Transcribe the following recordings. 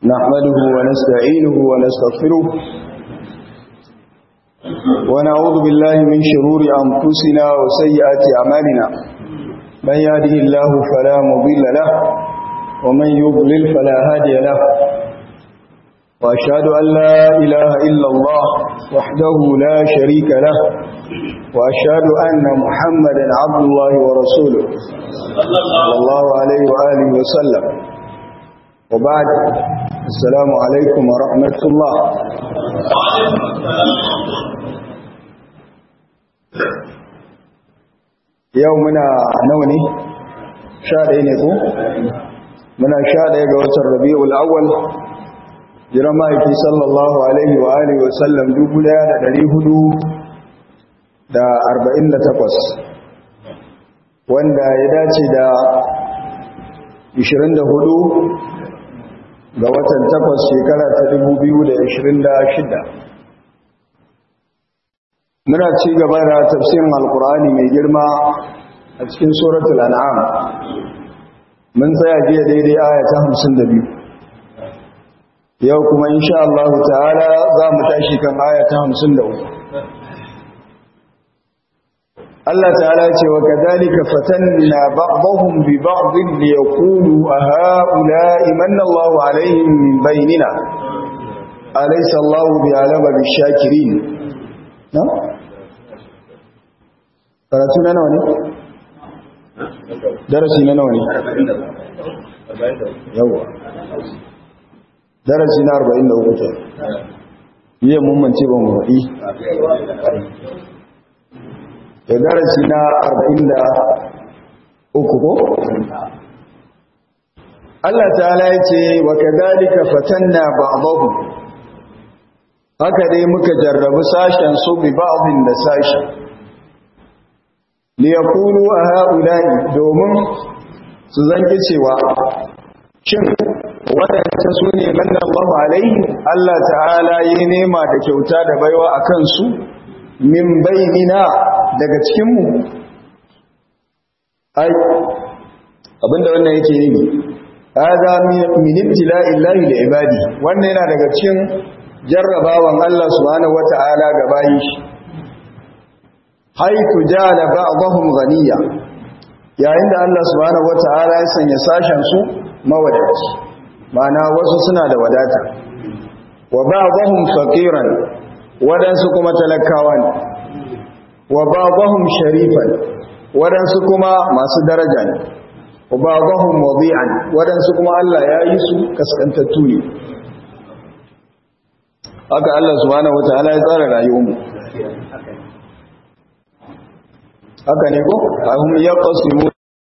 نحمده ونستعينه ونستغفره ونعوذ بالله من شرور أنفسنا وسيئات أعمالنا من يهده الله فلا مضل له ومن يضلل فلا هادي له وأشهد أن لا إله إلا الله وحده لا شريك له وأشهد أن محمدا عبد الله ورسوله صلى الله عليه وآله وسلم وبعد السلام عليكم ورحمة الله يومنا نوني شهر ne muna sha ɗaya ga watan rabi'ul awwal jiran ma'aiki sallallahu alaihi wa alihi wa sallam dubu ɗaya da ɗari hudu da arba'in da takwas wanda ya dace da ishirin da hudu ga watan takwas shekara ta dubu biyu da ishirin da shida muna ci gaba da tafsirin alkur'ani mai girma a cikin suratul an'am mun tsaya jiya daidai aya ta hamsin da biyu yau kuma insha Allah ta'ala za mu tashi kan aya ta hamsin da uku Allah ta'ala ce wa kadhalika fatanna ba'dahum bi ba'dhin liyaqulu a ha'ula'i manna Allah alaihim min bainina alaysa Allah bi'alama bishakirin na karatu na nawa ne darasi na nawa ne yawa darasi na 43 ke yi mun mance ba mu faɗi da darasi na 43 ko Allah ta'ala ya ce wa kadhalika fatanna ba'dahum haka dai muka jarrabu sashen su bi ba'dhin da sashi li yaqulu a ha'ula'i domin su zanki cewa shin waɗanda su ne manna Allah alaihi Allah ta'ala yi nema da kyauta da baiwa a kansu min bainina daga cikinmu ai abinda wannan yake yi hada min ibtila'illahi li ibadi wannan yana daga cikin jarrabawan Allah subhanahu wata'ala ga bayi haitu jala ba'dahum ghaniya yayin da Allah subhanahu wata'ala ya sanya sashen su mawadaci ma'ana wasu suna da wadata wa ba'dahum faqiran wadansu kuma talakawa ne wa ba'dahum sharifan wadansu kuma masu daraja ne wa ba'dahum wadi'an wadansu kuma Allah ya yi su kaskantattu ne haka Allah subhanahu wataala ya tsara rayuwarmu haka ne ko ahum yaqsimu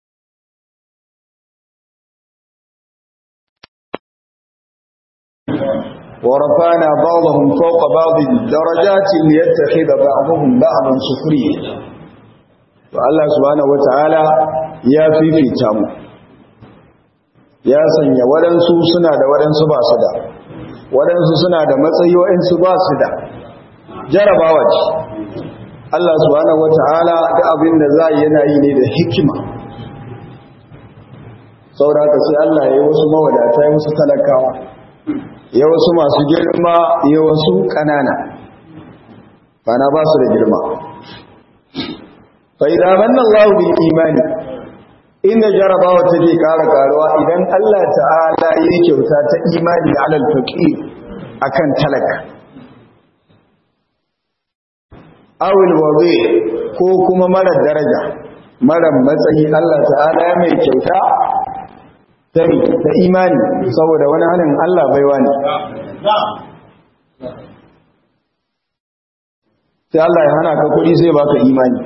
ورفعنا بعضهم فوق بعض درجات ليتخذ بعضهم بعضا سخريا فالله سبحانه وتعالى يا fifita mu ya sanya waɗansu suna da waɗansu ba su da waɗansu suna da matsayi waɗansu ba su da jarabawa ce Allah subhanahu wata'ala da abin da za yana yi ne da hikima sauraka sai Allah ya yi wasu mawadata ya wasu talakawa ya wasu masu girma ya wasu ƙanana bana ba su da girma fa idan manna Allah bil imani inda jarabawa take ƙara karuwa idan Allah ta'ala ya kyauta ta imani da alal faqir akan talaka awil wabi ko kuma mara daraja mara matsayi Allah ta'ala ya mai kyauta ta imani saboda wani hannun Allah baiwa ne sai Allah ya hana ka kuɗi sai baka imani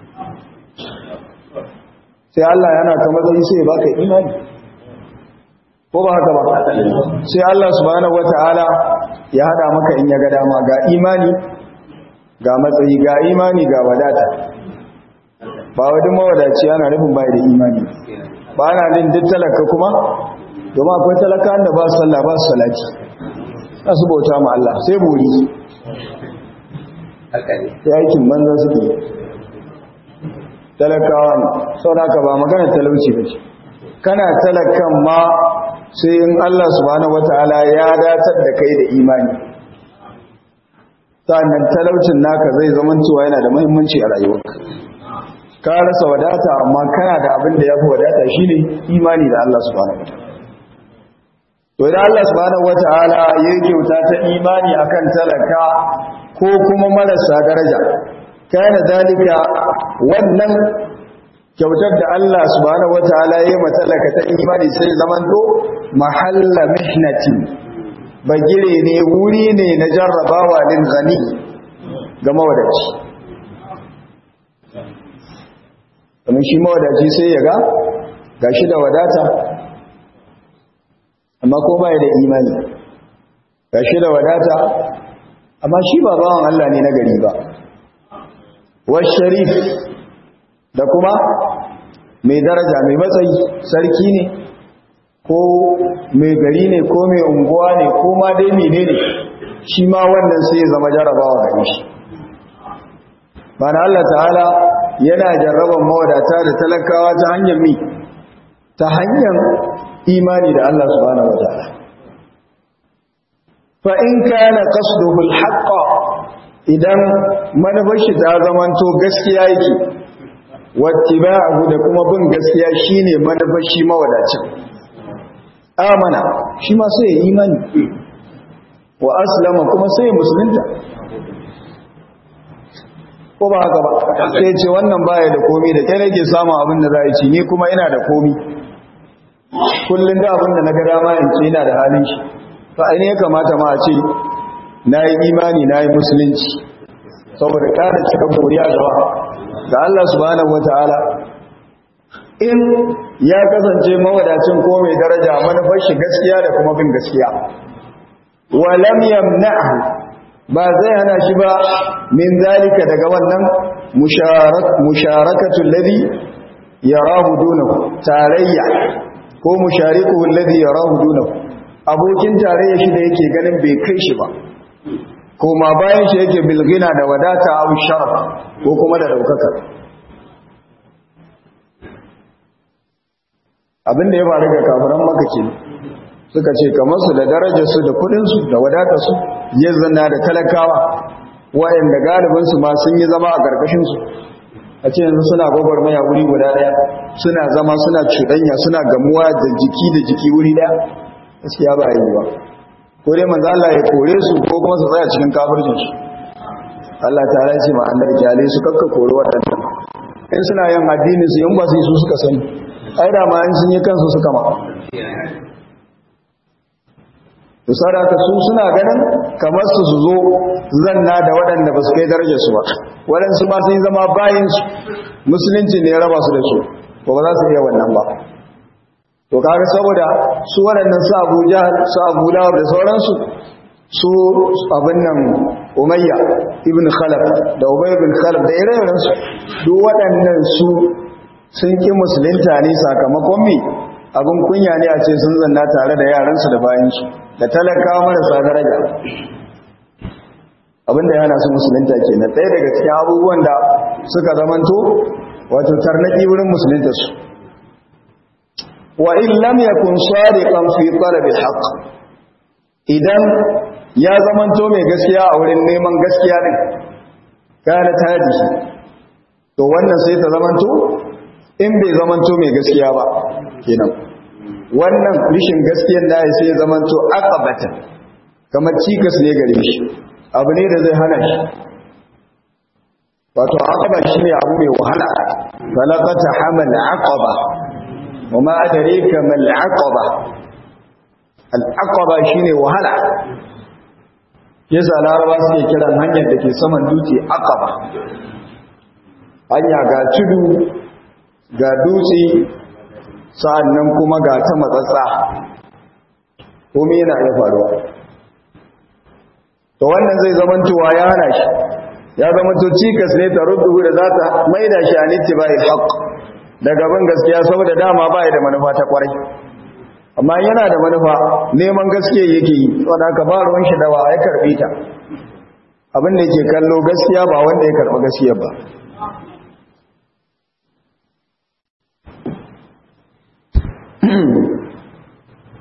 sai Allah ya hana ka matsayi sai baka imani ko ba haka ba sai Allah subhanahu wata'ala ya hada maka in ya ga dama ga imani ga matsayi ga imani ga wadata ba wadin mawadaci ana nufin bai da imani ba na nin duk talaka kuma domin akwai talaka da ba su sallah ba su salati za su bauta ma Allah sai buri sai aikin banza suke talakawa ne sau da ba magana talauci ba ce kana talakan ma sai in Allah subhanahu wataala ya datar da kai da imani sannan talaucin naka zai zama cewa yana da muhimmanci a rayuwarka ka rasa wadata amma kana da abin da yafi wadata shine imani da Allah subhanahu wataala to idan Allah subhanahu wataala ya kyauta ta imani akan talaka ko kuma marasa daraja kana dalika wannan kyautar da Allah subhanahu wataala ya matalaka ta imani sai zamanto mahalla mihnati bagire ne wuri ne na jarrabawa lil gani ga mawadaci kamar shi mawadaci sai ya ga gashi da wadata amma ko baya da imani gashi da wadata amma shi ba bawan Allah ne na gari ba wa sharif da kuma mai daraja mai matsayi sarki ne ko mai gari ne ko mai unguwa ne ko ma dai mene ne shi ma wannan sai ya zama jarabawa gare shi bana Allah ta'ala yana jarraban mawadata da talakawa ta hanyar mi ta hanyar imani da Allah subhanahu wa ta'ala fa in kana qasduhu al idan manufar shi ta zamanto gaskiya yake wattiba'ahu da kuma bin gaskiya shine manufar shi mawadacin amana shi ma sai ya imani wa aslama kuma sai ya musulunta ko ba haka ba sai ce wannan baya da komi da kai nake samun abin da za a ci ni kuma ina da komi kullum da abin da na ga dama in ce ina da halin shi fa ainihin ya kamata ma a ce na yi imani na yi musulunci saboda kada cika koriya gaba ga Allah subhanahu wataala in ya kasance mawadacin ko mai daraja manufar shi gaskiya da kuma bin gaskiya walam yamna'hu ba zai hana shi ba min zalika daga wannan musharakatul ladhi yarahu dunahu tarayya ko musharikuhu alladhi yarahu dunahu abokin tarayya shi da yake ganin bai kai shi ba kuma bayan shi yake bilgina da wadata abu sharaf ko kuma da daukaka abinda ya faru ga kafiran maka ke suka ce kamar su da darajarsu da kudinsu da wadatarsu ya zanna da talakawa wayanda galibinsu ma sun yi zama a ƙarƙashinsu a ce yanzu suna gwagwarmaya wuri guda ɗaya suna zama suna cuɗanya suna gamuwa da jiki da jiki wuri ɗaya gaskiya ba a yi ba ko dai manzo Allah ya kore su ko kuma su tsaya cikin kafircin su Allah ta ce ma annabi kyale su kakka kore waɗannan in suna yin addinin su in ba su yi su suka sani ai da ma in sun yi kansu suka ma to sadaka su suna ganin kamar su su zo zanna da waɗanda ba su kai darajar su ba waɗansu ma sun zama bayin su musulunci ne ya raba su da su ko ba za su iya wannan ba to kaga saboda su waɗannan su Abu Jahl su Abu Lahab da sauransu su abin nan Umayya ibn Khalaf da Ubay ibn Khalaf da ire-iren su duk waɗannan su sun ki musulunta ne sakamakon me abin kunya ne a ce sun zanna tare da yaransu da bayansu da talakawa marasa daraja abin da yana su musulunta kenan ɗaya daga cikin abubuwan da suka zamanto wato tarnaki wurin musulunta su wa in lam yakun sadiqan fi talab al idan ya zamanto mai gaskiya a wurin neman gaskiya din kana taji to wannan sai ta zamanto in bai zamanto mai gaskiya ba kenan wannan rishin gaskiyar da sai ya zamanto aqabata kamar cikas ne gare shi abu ne da zai hana shi wato aqaba shine abu mai wahala falaqata hamal aqaba wama adraka mal aqaba al aqaba shine wahala yasa laraba suke kiran hanyar da ke saman dutse aqaba hanya ga tudu ga dutse sa'annan kuma ga ta matsatsa komai yana iya faruwa to wannan zai zamantowa ya hana shi ya zamanto cikas ne ta rudu da za ta maida shi a nitti bai haƙ daga ban gaskiya saboda dama ba da manufa ta kwarai amma yana da manufa neman gaskiya yake yi wadda aka ba ruwan shi dawa ya karbi ta abin da yake kallo gaskiya ba wanda ya karɓi gaskiya ba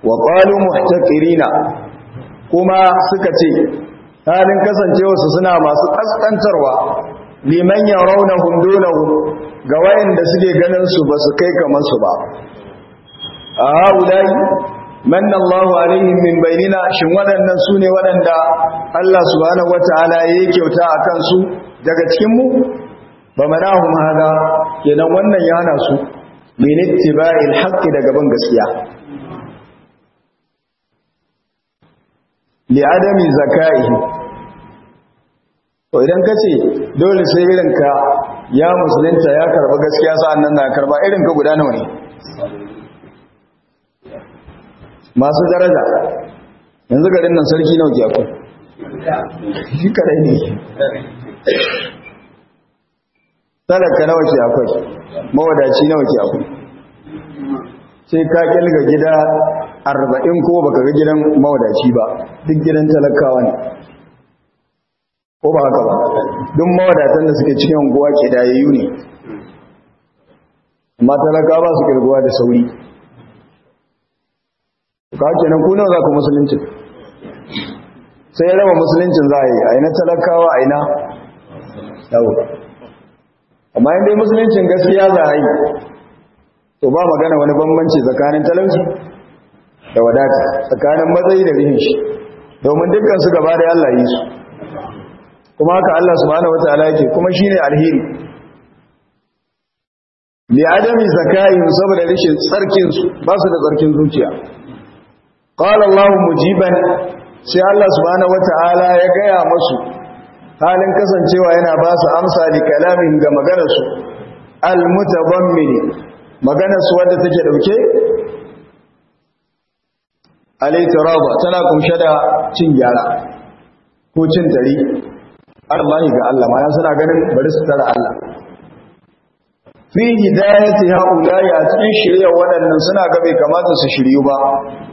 wa qalu muhtaqirina kuma suka ce halin kasancewa su suna masu kaskantarwa liman yarawnahum dunahu ga wayanda suke ganin su ba su kai kamar su ba a haulai manna Allahu alaihim min bainina shin waɗannan su ne waɗanda Allah subhanahu wataala yayi kyauta akan su daga cikin mu ba manahum hada kenan wannan ya hana su min ittiba'il haqqi daga ban gaskiya li adami zakaihi to idan kace dole sai irin ka ya musulunta ya karba gaskiya sa'annan na karba irin ka guda nawa ne masu daraja yanzu garin nan sarki nawa ke akwai shi kadai ne talaka nawa ke akwai mawadaci nawa ke akwai sai ka kilga gida arba'in ko baka ga gidan mawadaci ba duk gidan talakawa ne ko ba haka ba duk mawadatan da suke cikin unguwa ke dayayyu ne amma talakawa ba su kirguwa da sauri ka kenan ku nawa za ku musulunci sai ya raba musuluncin za a yi a ina talakawa a ina yau amma yin dai musuluncin gaskiya za a yi to ba magana wani bambanci tsakanin talauci da wadata tsakanin matsayi da rihin shi domin dukkan su gaba da Allah yi su kuma haka Allah subhanahu wataala yake kuma shine alheri li adami zakai saboda rishin tsarkin su ba su da tsarkin zuciya qala Allah mujiban sai Allah subhanahu wataala ya gaya musu halin kasancewa yana ba su amsa li kalamin ga maganar su al mutadammini maganar su wadda take dauke alaitaraba tana kumshe da cin gyara ko cin dari Allah ga Allah ma suna ganin bari su tara Allah fi hidayati haulai a cikin shirya waɗannan suna ga bai kamata su shiryu ba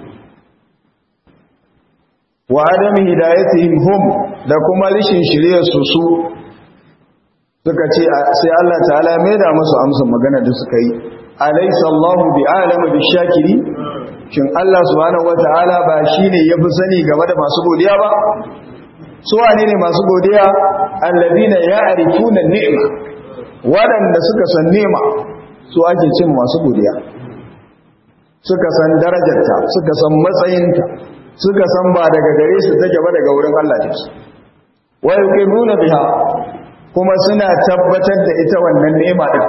wa adami hidayatihim hum da kuma rishin shirya su su suka ce sai Allah ta'ala mai da musu amsa magana da suka yi alaysa Allahu bi alama bi shakiri shin Allah subhanahu wata'ala ba shine yafi sani game da masu godiya ba su wane ne masu godiya alladina ya'rifuna ni'ma wadanda suka san ni'ma su ake cin masu godiya suka san darajarta suka san matsayinta suka san ba daga gare su take ba daga wurin Allah take wa yuqiruna biha kuma suna tabbatar da ita wannan ni'ima din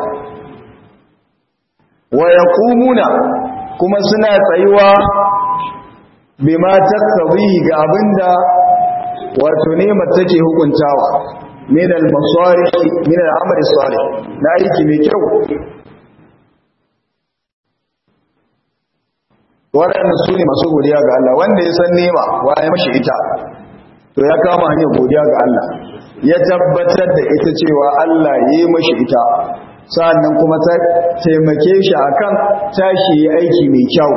wa yaqumuna kuma suna tsayuwa bima taqtabi ga abinda wato ni'imar take hukuntawa min al-masalih min al-amali salih na aiki mai kyau waɗanda su ne masu godiya ga Allah wanda ya san nema wa ya mashi ita to ya kama hanyar godiya ga Allah ya tabbatar da ita cewa Allah ya yi mashi ita sa'annan kuma ta taimake shi akan tashi ya aiki mai kyau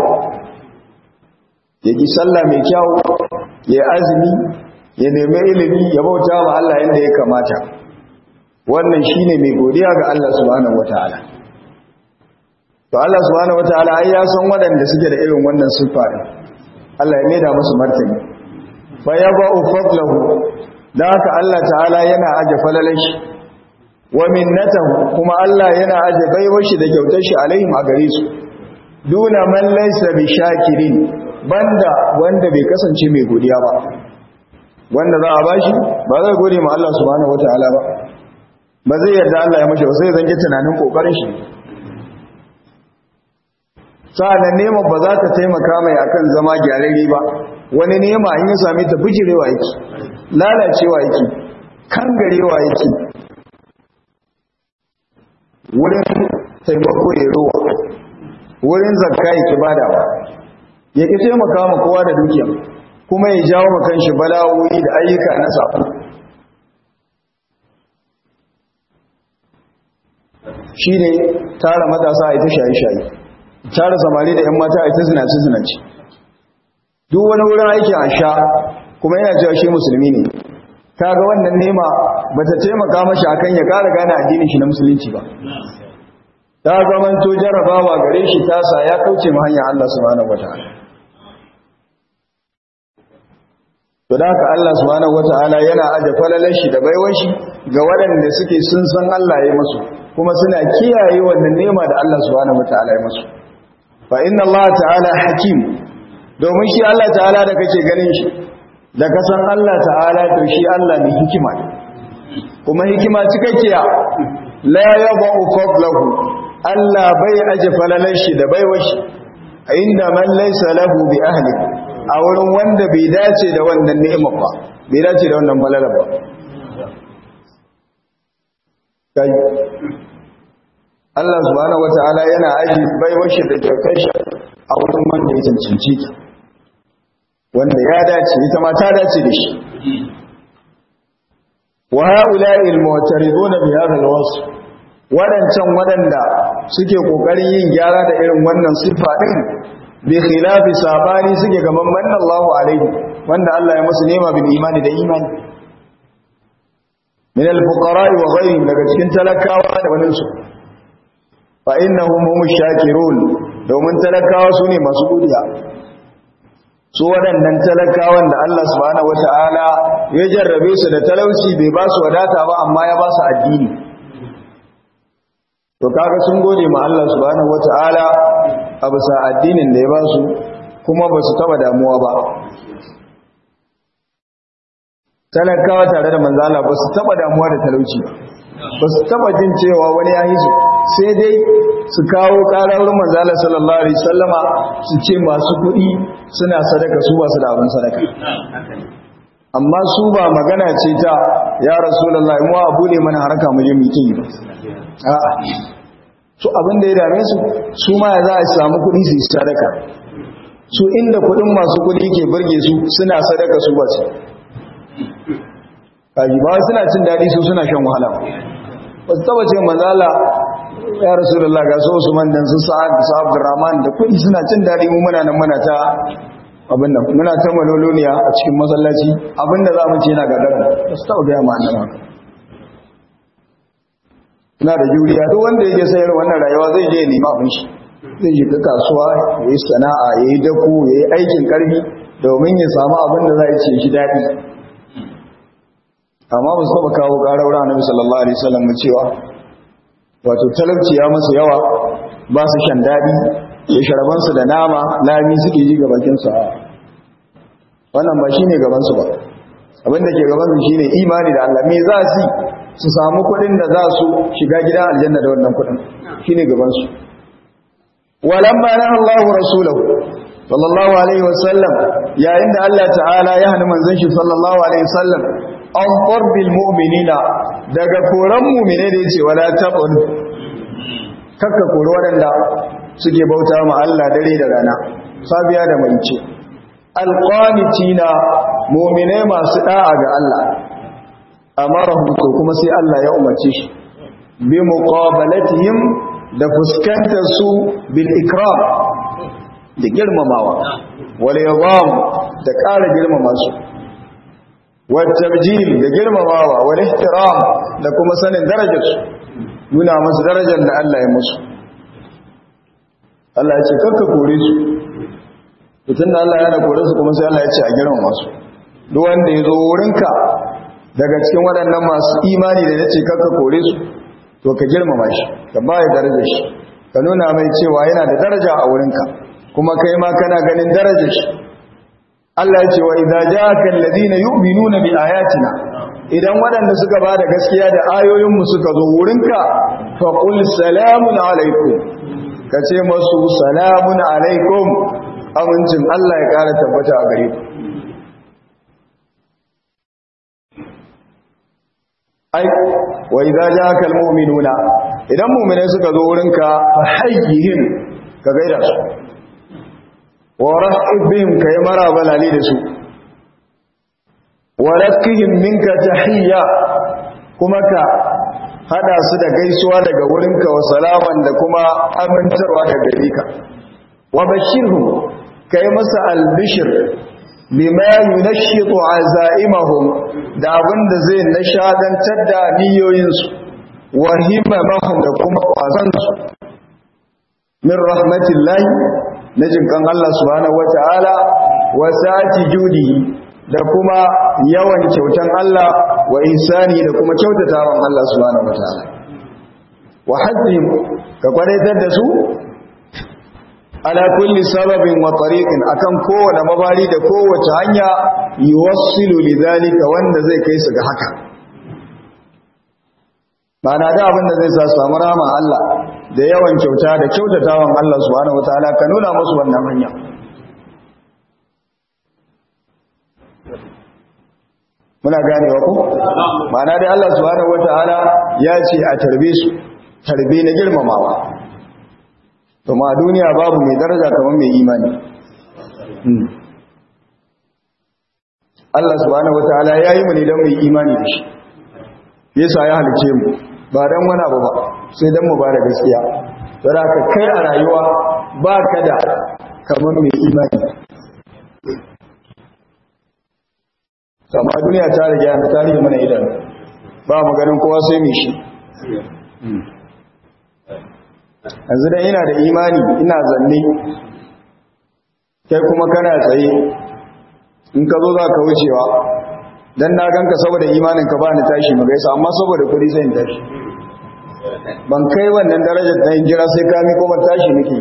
ya ki sallah mai kyau ya azumi ya nemi ilimi ya bauta ma Allah yadda ya kamata wannan shine mai godiya ga Allah subhanahu wataala to Allah subhanahu wataala ai ya san waɗanda suke da irin wannan siffa Allah ya maida musu martani fa yaba'u fadlahu da haka Allah ta'ala yana aje falalashi wa minnatahu kuma Allah yana aje baiwar shi da kyautar shi alaihim a gare su duna man laysa bi shakirin banda wanda bai kasance mai godiya ba wanda za a bashi ba zai gode ma Allah subhanahu wataala ba ba zai yarda Allah ya mashi ba sai zan tunanin kokarin shi sa'annan neman ba za ta taimaka mai akan zama gyararri ba wani nema in ya same ta bijirewa yake lalacewa yake kangarewa yake wurin taimako ya rowa wurin zakka ya ki badawa ya ki taimaka ma kowa da dukiya kuma ya jawo ma kanshi bala'o'i da ayyuka na sako shi ne tara matasa a ita shayi-shayi tara samari da 'yan mata a ita zinaci-zinaci duk wani wurin aikin a sha kuma yana cewa shi musulmi ne kaga wannan nema ba ta taimaka mashi akan ya kara gane addinin shi na musulunci ba ta zaman to jarrabawa gare shi tasa ya kauce ma hanyar Allah subhanahu wataala to da haka Allah subhanahu wata'ala yana aje falalar shi da baiwar shi ga waɗanda suke sun san Allah ya musu kuma suna kiyaye wannan nema da Allah subhanahu wata'ala ya musu fa inna Allah ta'ala hakim domin shi Allah ta'ala da kake ganin shi da ka san Allah ta'ala to shi Allah ne hikima ne kuma hikima cikakkiya la yadau fadlahu Allah bai aje falalar shi da baiwar shi inda man laysa lahu bi ahli a wurin wanda bai dace da wannan ni'imar ba bai dace da wannan falalar ba kai Allah subhanahu wata'ala yana aji baiwar shi da kyautar shi a wurin wanda ya cancanci ta wanda ya dace ita ma ta dace da shi wa ha'ula'i al-mu'tariduna bi hadha al-wasf wadancan wadanda suke kokarin yin gyara da irin wannan sifa din bi khilafi sabani suke gaban manna Allahu alaihi wanda Allah ya musu nema bil imani da imani min al-fuqara'i wa ghayrihim daga cikin talakawa da wannan su fa innahum hum shakirun domin talakawa su ne masu godiya su waɗannan talakawan da Allah subhanahu wata'ala ya jarrabe su da talauci bai ba su wadata ba amma ya ba su addini to kaga sun gode ma Allah subhanahu wata'ala a bisa addinin da ya ba su kuma ba su taba damuwa ba talakawa tare da manzala ba su taba damuwa da talauci ba su taba jin cewa wani ya hisu sai dai su kawo ƙarar manzala sallallahu alaihi sallama su ce masu kuɗi suna sadaka su ba su da abin sadaka amma su ba magana ce ta ya rasulallah mu a bude mana harka mu je mutum yi ba a'a su abin da ya dame su su ma za a samu kuɗi su yi sadaka su inda kuɗin masu kuɗi ke burge su suna sadaka su ba su kaji ba suna cin daɗi su suna shan wahala ba su taba ce manzala ya rasulullah ga so Usman dan su Sa'ad da Abdurrahman da kudi suna cin dadi mu muna nan muna ta abin nan muna ta maloloniya a cikin masallaci abinda za mu ce yana gadar ba su taba ga ma annabi ina da juriya duk wanda yake sayar wannan rayuwa zai je nema abin shi zai shiga kasuwa yayi sana'a yayi dako yayi aikin karfi domin ya samu abin da zai ce shi dadi amma ba su taba kawo ƙarar annabi sallallahu alaihi wasallam cewa wato talauci ya masu yawa ba su shan daɗi da sharabansu da nama lami suke ji gabakinsu a wannan ba shi ne gabansu ba abinda ke gabansu shi ne imani da Allah me za su su samu kuɗin da za su shiga gidan aljanna da wannan kuɗin shi ne gabansu walamma na Allah rasulahu sallallahu alaihi wasallam yayin da Allah ta'ala ya hana manzon shi sallallahu alaihi wasallam an qarbil mu'minina daga koran mu'mine da yace wala tabun kakka koro wadanda suke bauta ma Allah dare da rana sabiya da maice alqanitina mu'mine masu da'a ga Allah amarahum to kuma sai Allah ya umarce shi bi muqabalatihim da fuskantar su bil ikram da girmamawa wal yadam da ƙara girmama su والتبجيل da girmamawa wal ihtiram da kuma sanin darajar su nuna musu darajar da Allah ya musu Allah ya ce karka kore su tun da Allah ya kore su kuma sai Allah ya ce a girmama su duk wanda ya zo wurinka daga cikin waɗannan masu imani da yace karka kore su to ka girmama shi ka baya darajar shi ka nuna mai cewa yana da daraja a wurinka kuma kai ma kana ganin darajar shi Allah ya ce wa idza ja'aka alladhina yu'minuna bi ayatina idan waɗanda suka ba da gaskiya da ayoyin mu suka zo wurinka fa qul salamun alaikum kace masu salamun alaikum amincin Allah ya ƙara tabbata a gare ku ai wa idza ja'aka almu'minuna idan mu'minai suka zo wurinka fa hayyihim ka gaida su wa rahib bihim kai maraba lali da su wa rakihim minka tahiyya kuma ka hada su da gaisuwa daga wurinka wa salaman da kuma amintarwa daga gare ka wa bashirhum kai masa albishir bima yunashitu azaimahum da abinda zai nishadantar da niyoyinsu wa himmahum da kuma kwazansu min rahmatillahi na jinkan Allah subhanahu wata'ala wa sa'ati judihi da kuma yawan kyautan Allah wa ihsani da kuma kyautatawan Allah subhanahu wataala wa haddihim ka kwadaitar da su ala kulli sababin wa tariqin akan kowane mabari da kowace hanya yuwassilu lidhalika wanda zai kai su ga haka Bana da abin da zai sa samu rama Allah da yawan kyauta da kyautatawan Allah subhanahu wataala ka nuna musu wannan hanya muna ganewa ko ma'ana dai Allah subhanahu wataala ya ce a tarbe su tarbe na girmamawa to ma duniya babu mai daraja kamar mai imani Allah subhanahu wataala ya yi mu ne don mai imani da shi yasa ya halice mu ba dan wani abu ba sai dan mu ba da gaskiya don haka kai a rayuwa ba ka da kamar mai imani amma duniya ta rage yana ta rage mana idan ba mu ganin kowa sai mai shi yanzu dan ina da imani ina zanne kai kuma kana tsaye in ka zo za ka wucewa dan na ganka saboda imanin ka ba ni tashi mu gaisa amma saboda kudi sai in tashi ban kai wannan darajar da in jira sai ka mi kuma tashi nake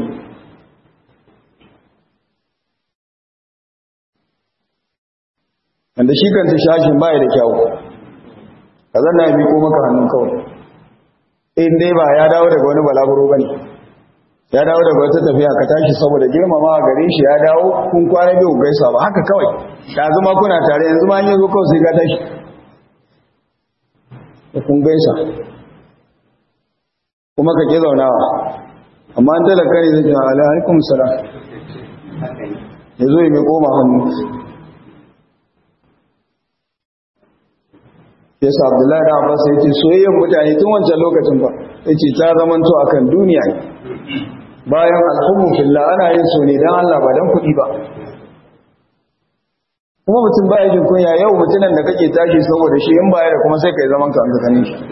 wanda shi kanta shashin baya da kyau ka zanna ya miko maka hannun kawai in dai ba ya dawo daga wani balaguro bane ya dawo daga wata tafiya ka tashi saboda girmama gare shi ya dawo kun kwana biyu gaisa ba haka kawai da zuma kuna tare yanzu ma yanzu kawai sai ka tashi da kun gaisa kuma ka ke zaunawa amma an talaka ne zai jina ala alaikum salam ya zo mai koma hannu ya sa abdullahi da abbas ya ce soyayyar mutane tun wancan lokacin ba ya ce ta zamanto akan duniya ne bayan alhummu fillah ana yin so ne don Allah ba don kuɗi ba kuma mutum ba jin kunya yau mutunan da kake tashi saboda shi in baya da kuma sai kai zaman ka an gane shi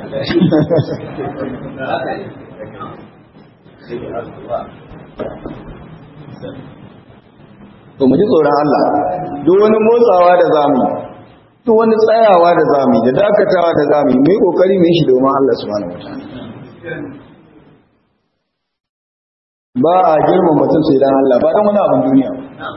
to mu ji tsoron Allah duk wani motsawa da zamu duk wani tsayawa da zamu da dakatawa da zamu mu yi kokari mu yi shi domin Allah subhanahu wataala ba a girma mutum sai dan Allah ba dan wani abin duniya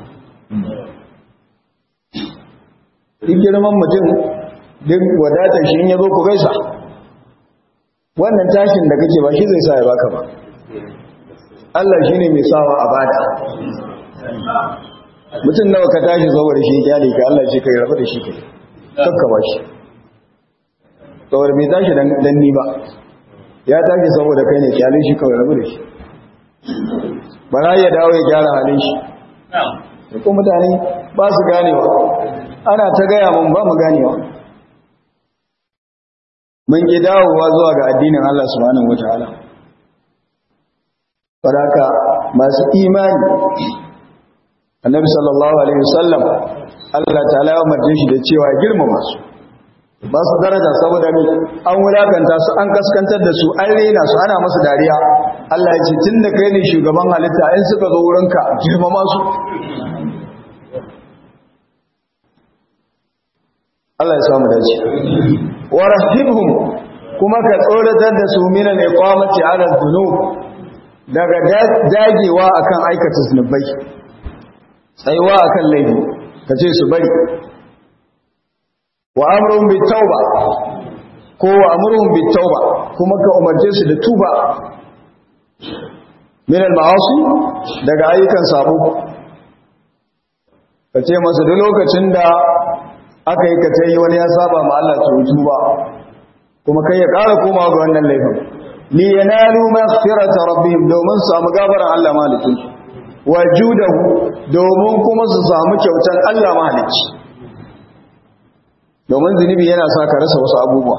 duk girman mutum duk wadatar shi in ya zo ku gaisa wannan tashin da kake ba shi zai sa ya baka ba Allah shi ne mai sawa a bada mutum nawa ka tashi saboda shi ya ka Allah ce kai rabu da shi kai kakka ba shi saboda mai tashi dan ni ba ya tashi saboda kai ne kyalin shi kawai rabu da shi ba za ya dawo ya gyara halin shi ko mutane ba su ganewa ana ta gaya mun ba mu ganewa mun ki dawowa zuwa ga addinin Allah subhanahu wataala faraka masu imani annabi sallallahu alaihi wasallam Allah ta'ala ya umarce shi da cewa girmama su ba su daraja saboda ni an wulakanta su an kaskantar da su an rena su ana masu dariya Allah ya ce tun da kai ne shugaban halitta in suka zo wurinka girmama su Allah ya samu dace wa rahibhum kuma ka tsoratar da su minan iqamati ala dhunub daga dagewa akan aikata zunubai tsayuwa akan laifi kace su bari wa amruhum bit tauba ko wa amruhum bit tauba kuma ka umarce su da tuba min al ma'asi daga ayyukan sabo kace masa duk lokacin da aka yi kace wani ya saba ma Allah to tuba kuma kai ya ƙara komawa ga wannan laifin li yanalu maghfirata rabbihim domin su samu gafaran Allah malikin wajudahu domin kuma su samu kyautar Allah mahalicci domin zunubi yana sa ka rasa wasu abubuwa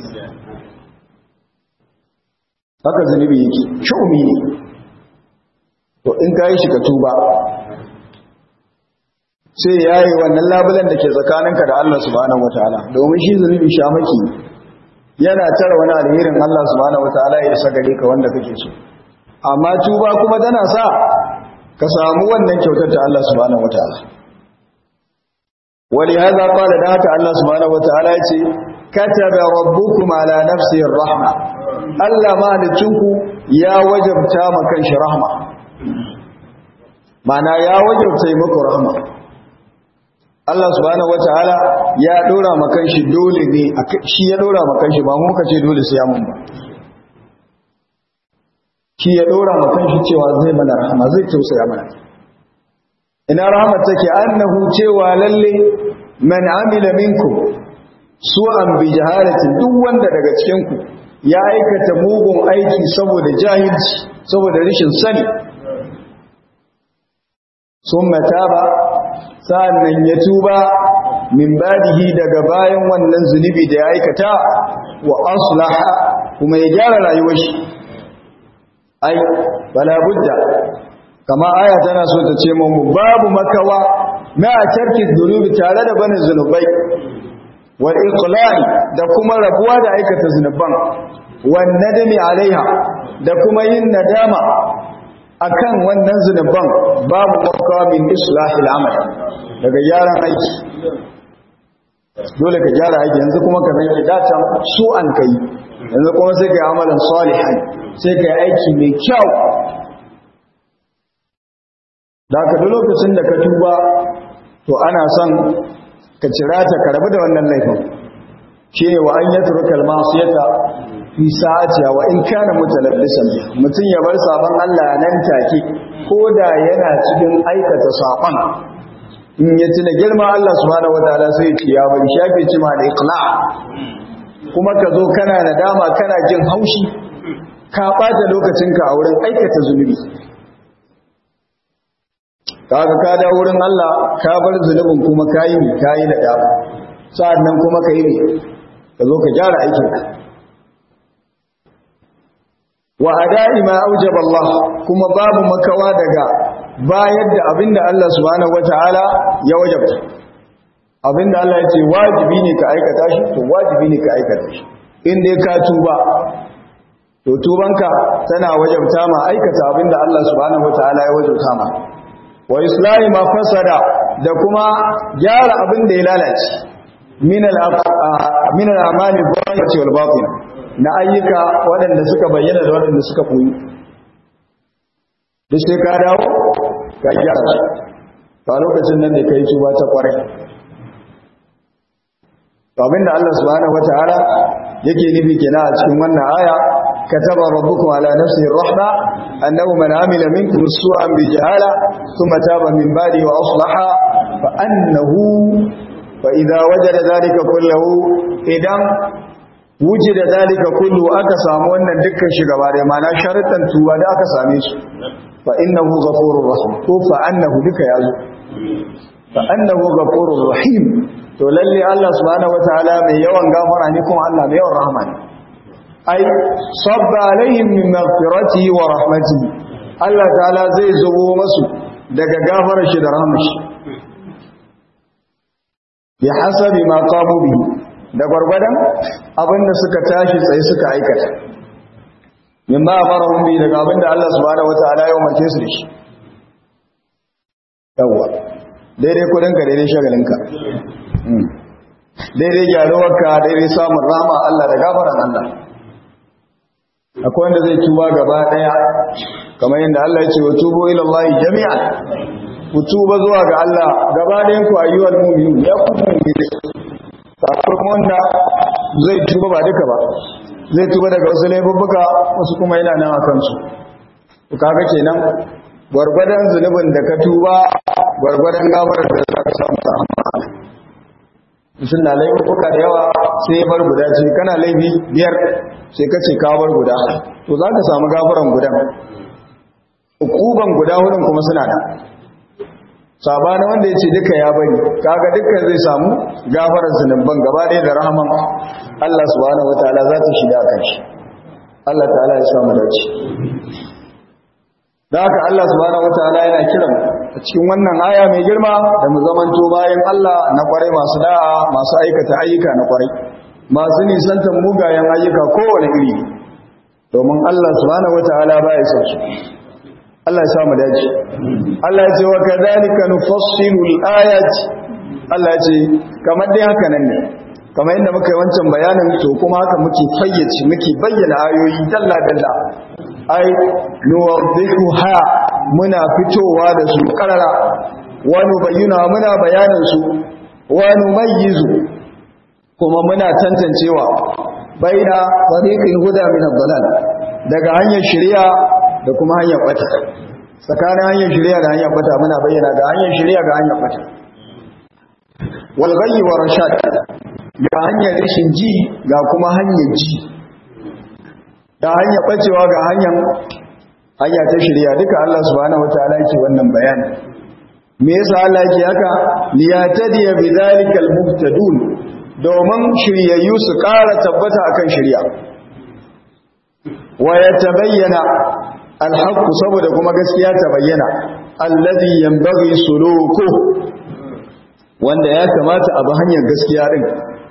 haka zunubi yake shumi ne to in ka yi shi ka tuba sai ya yi wannan labulan da ke tsakaninka da Allah subhanahu wataala domin shi zunubi shamaki yana tara wani alherin Allah subhanahu wataala ya isa gare ka wanda kake so amma tuba kuma tana sa ka samu wannan kyautar ta Allah subhanahu wataala ولهذا قال ذات الله سبحانه وتعالى كتب ربكم على نفسه الرحمة ألا ما نتشنكو يا وجبتا مكانش رحمة معنى يا وجبتا مكو رحمة Allah subhanahu wataala ya dora makan shi dole ne shi ya dora makan shi ba mu kace dole sai ya mun ba shi ya dora makan shi cewa zai mana rahama zai tausaya mana ina rahmat take annahu cewa lalle man amila minkum su'an bi jahalatin duk wanda daga cikin ku ya aikata mugun aiki saboda jahilci saboda rashin sani summa taba sa'annan ya tuba min badihi daga bayan wannan zunubi da ya aikata wa aslaha kuma ya gyara rayuwar shi ai bala budda kama aya tana so ta ce mu babu makawa ma tarki dhunubi tare da banin zunubai wal iqla'i da kuma rabuwa da aikata zunuban wan nadami alaiha da kuma yin nadama akan wannan zunuban babu makawa min islahil amal daga gyaran aiki dole ka gyara aiki yanzu kuma ka san idatan su an kai yanzu kuma sai ka yi amalan salihan sai ka yi aiki mai kyau da ka duk lokacin da ka tuba to ana son ka cira ta ka rabu da wannan laifin shi ne wa an yi turkar masiyata fi sa'atiya wa in kana mutalabbisan mutum ya bar sabon Allah nan take ko da yana cikin aikata sabon in ya tuna girma Allah subhanahu wataala sai ya ce ya bari shafe cima da iqla kuma ka zo kana nadama kana jin haushi ka bata lokacinka a wurin aikata zunubi kaga ka da wurin Allah ka bar zunubin kuma kayi ne kayi nadama sa'annan kuma ka yi ne ka zo ka gyara aikinka wa ada'i ma aujaba Allah kuma babu makawa daga bayar da abinda Allah subhanahu wataala ya wajabta abinda Allah ya ce wajibi ne ka aikata shi to wajibi ne ka aikata shi in dai ka tuba to tubanka tana wajabta ma aikata abinda Allah subhanahu wataala ya wajabta ma wa islahi ma fasada da kuma gyara abinda ya lalace min al min al amali zahirati wal batin na ayyuka waɗanda suka bayyana da waɗanda suka koyi duk sai ka dawo ka gyara su a lokacin nan da kai tuba ta kwarai abin da Allah subhanahu wataala yake nufi kenan a cikin wannan aya kataba rabbukum ala nafsihi rahma annahu man amila minkum su'an bi jahala thumma taba min ba'di wa aslaha fa annahu fa idza wajada dhalika kullahu idan wujida dhalika kullu aka samu wannan dukkan shi gaba da mana sharuɗan tuba da aka same su fa innahu ghafurur rahim ko fa annahu duka yazo fa annahu ghafurur rahim to lalle Allah subhanahu wataala mai yawan gafara ne kuma Allah mai yawan rahama ne ai sabba alaihim min maghfiratihi wa rahmatihi Allah ta'ala zai zubo masu daga gafarar shi da rahmar shi bi hasabi ma qamu bihi da gwargwadon abinda suka tashi tsaye suka aikata min ma amarahum bi daga abinda Allah subhanahu wataala ya umarce su da shi yawa daidai kudinka daidai shagalinka daidai gyaruwarka daidai samun rama Allah da gafaran Allah akwai wanda zai tuba gaba daya kamar yadda Allah ya ce wa tubu ila Allah jami'an ku tuba zuwa ga Allah gaba dayan ku ayyuhal mu'minun ya ku mu'mini akwai wanda zai tuba ba duka ba zai tuba daga wasu laifuffuka wasu kuma yana nan akan su ku kaga kenan gwargwadon zunubin da ka tuba gwargwadon gafarar da za ka samu ta amma mutum na laifuka da yawa sai ya bar guda ce kana laifi biyar sai ka ce ka bar guda to za ka samu gafaran gudan hukuban guda hudun kuma suna da sabanin wanda ya ce duka ya bari kaga duka zai samu gafarar zunubban gaba ɗaya da rahaman Allah subhanahu wataala za ta shiga kan shi Allah ta'ala ya samu dace da haka Allah subhanahu wataala yana kiran a cikin wannan aya mai girma da mu zamanto bayan Allah na kwarai masu da'a masu aikata ayyuka na kwarai masu nisantar mugayen ayyuka kowane iri domin Allah subhanahu wataala baya son su Allah ya samu dace Allah ya ce wa kadhalika nufassilu al-ayat Allah ce kamar dai haka nan ne kamar inda muka yi wancan bayanin to kuma haka muke fayyace muke bayyana ayoyi dalla dalla ai nuwaddihu ha muna fitowa da su karara wa nubayyana muna bayanin su wa numayyizu kuma muna tantancewa baina tariqil huda min ad-dalal daga hanyar shari'a da kuma hanyar bata tsakanin hanyar shari'a da hanyar bata muna bayyana ga hanyar shari'a ga hanyar bata wal ghayyi wa rashad ga hanyar rashin ji ga kuma hanyar ji da hanyar bacewa ga hanyar hanya ta shari'a duka Allah subhanahu wataala yake wannan bayani me yasa Allah yake haka liyatadiya bidhalikal muhtadun domin shiryayyu su ƙara tabbata akan shari'a wa yatabayyana alhaq saboda kuma gaskiya ta bayyana alladhi yanbaghi suluku wanda ya kamata a bi hanyar gaskiya din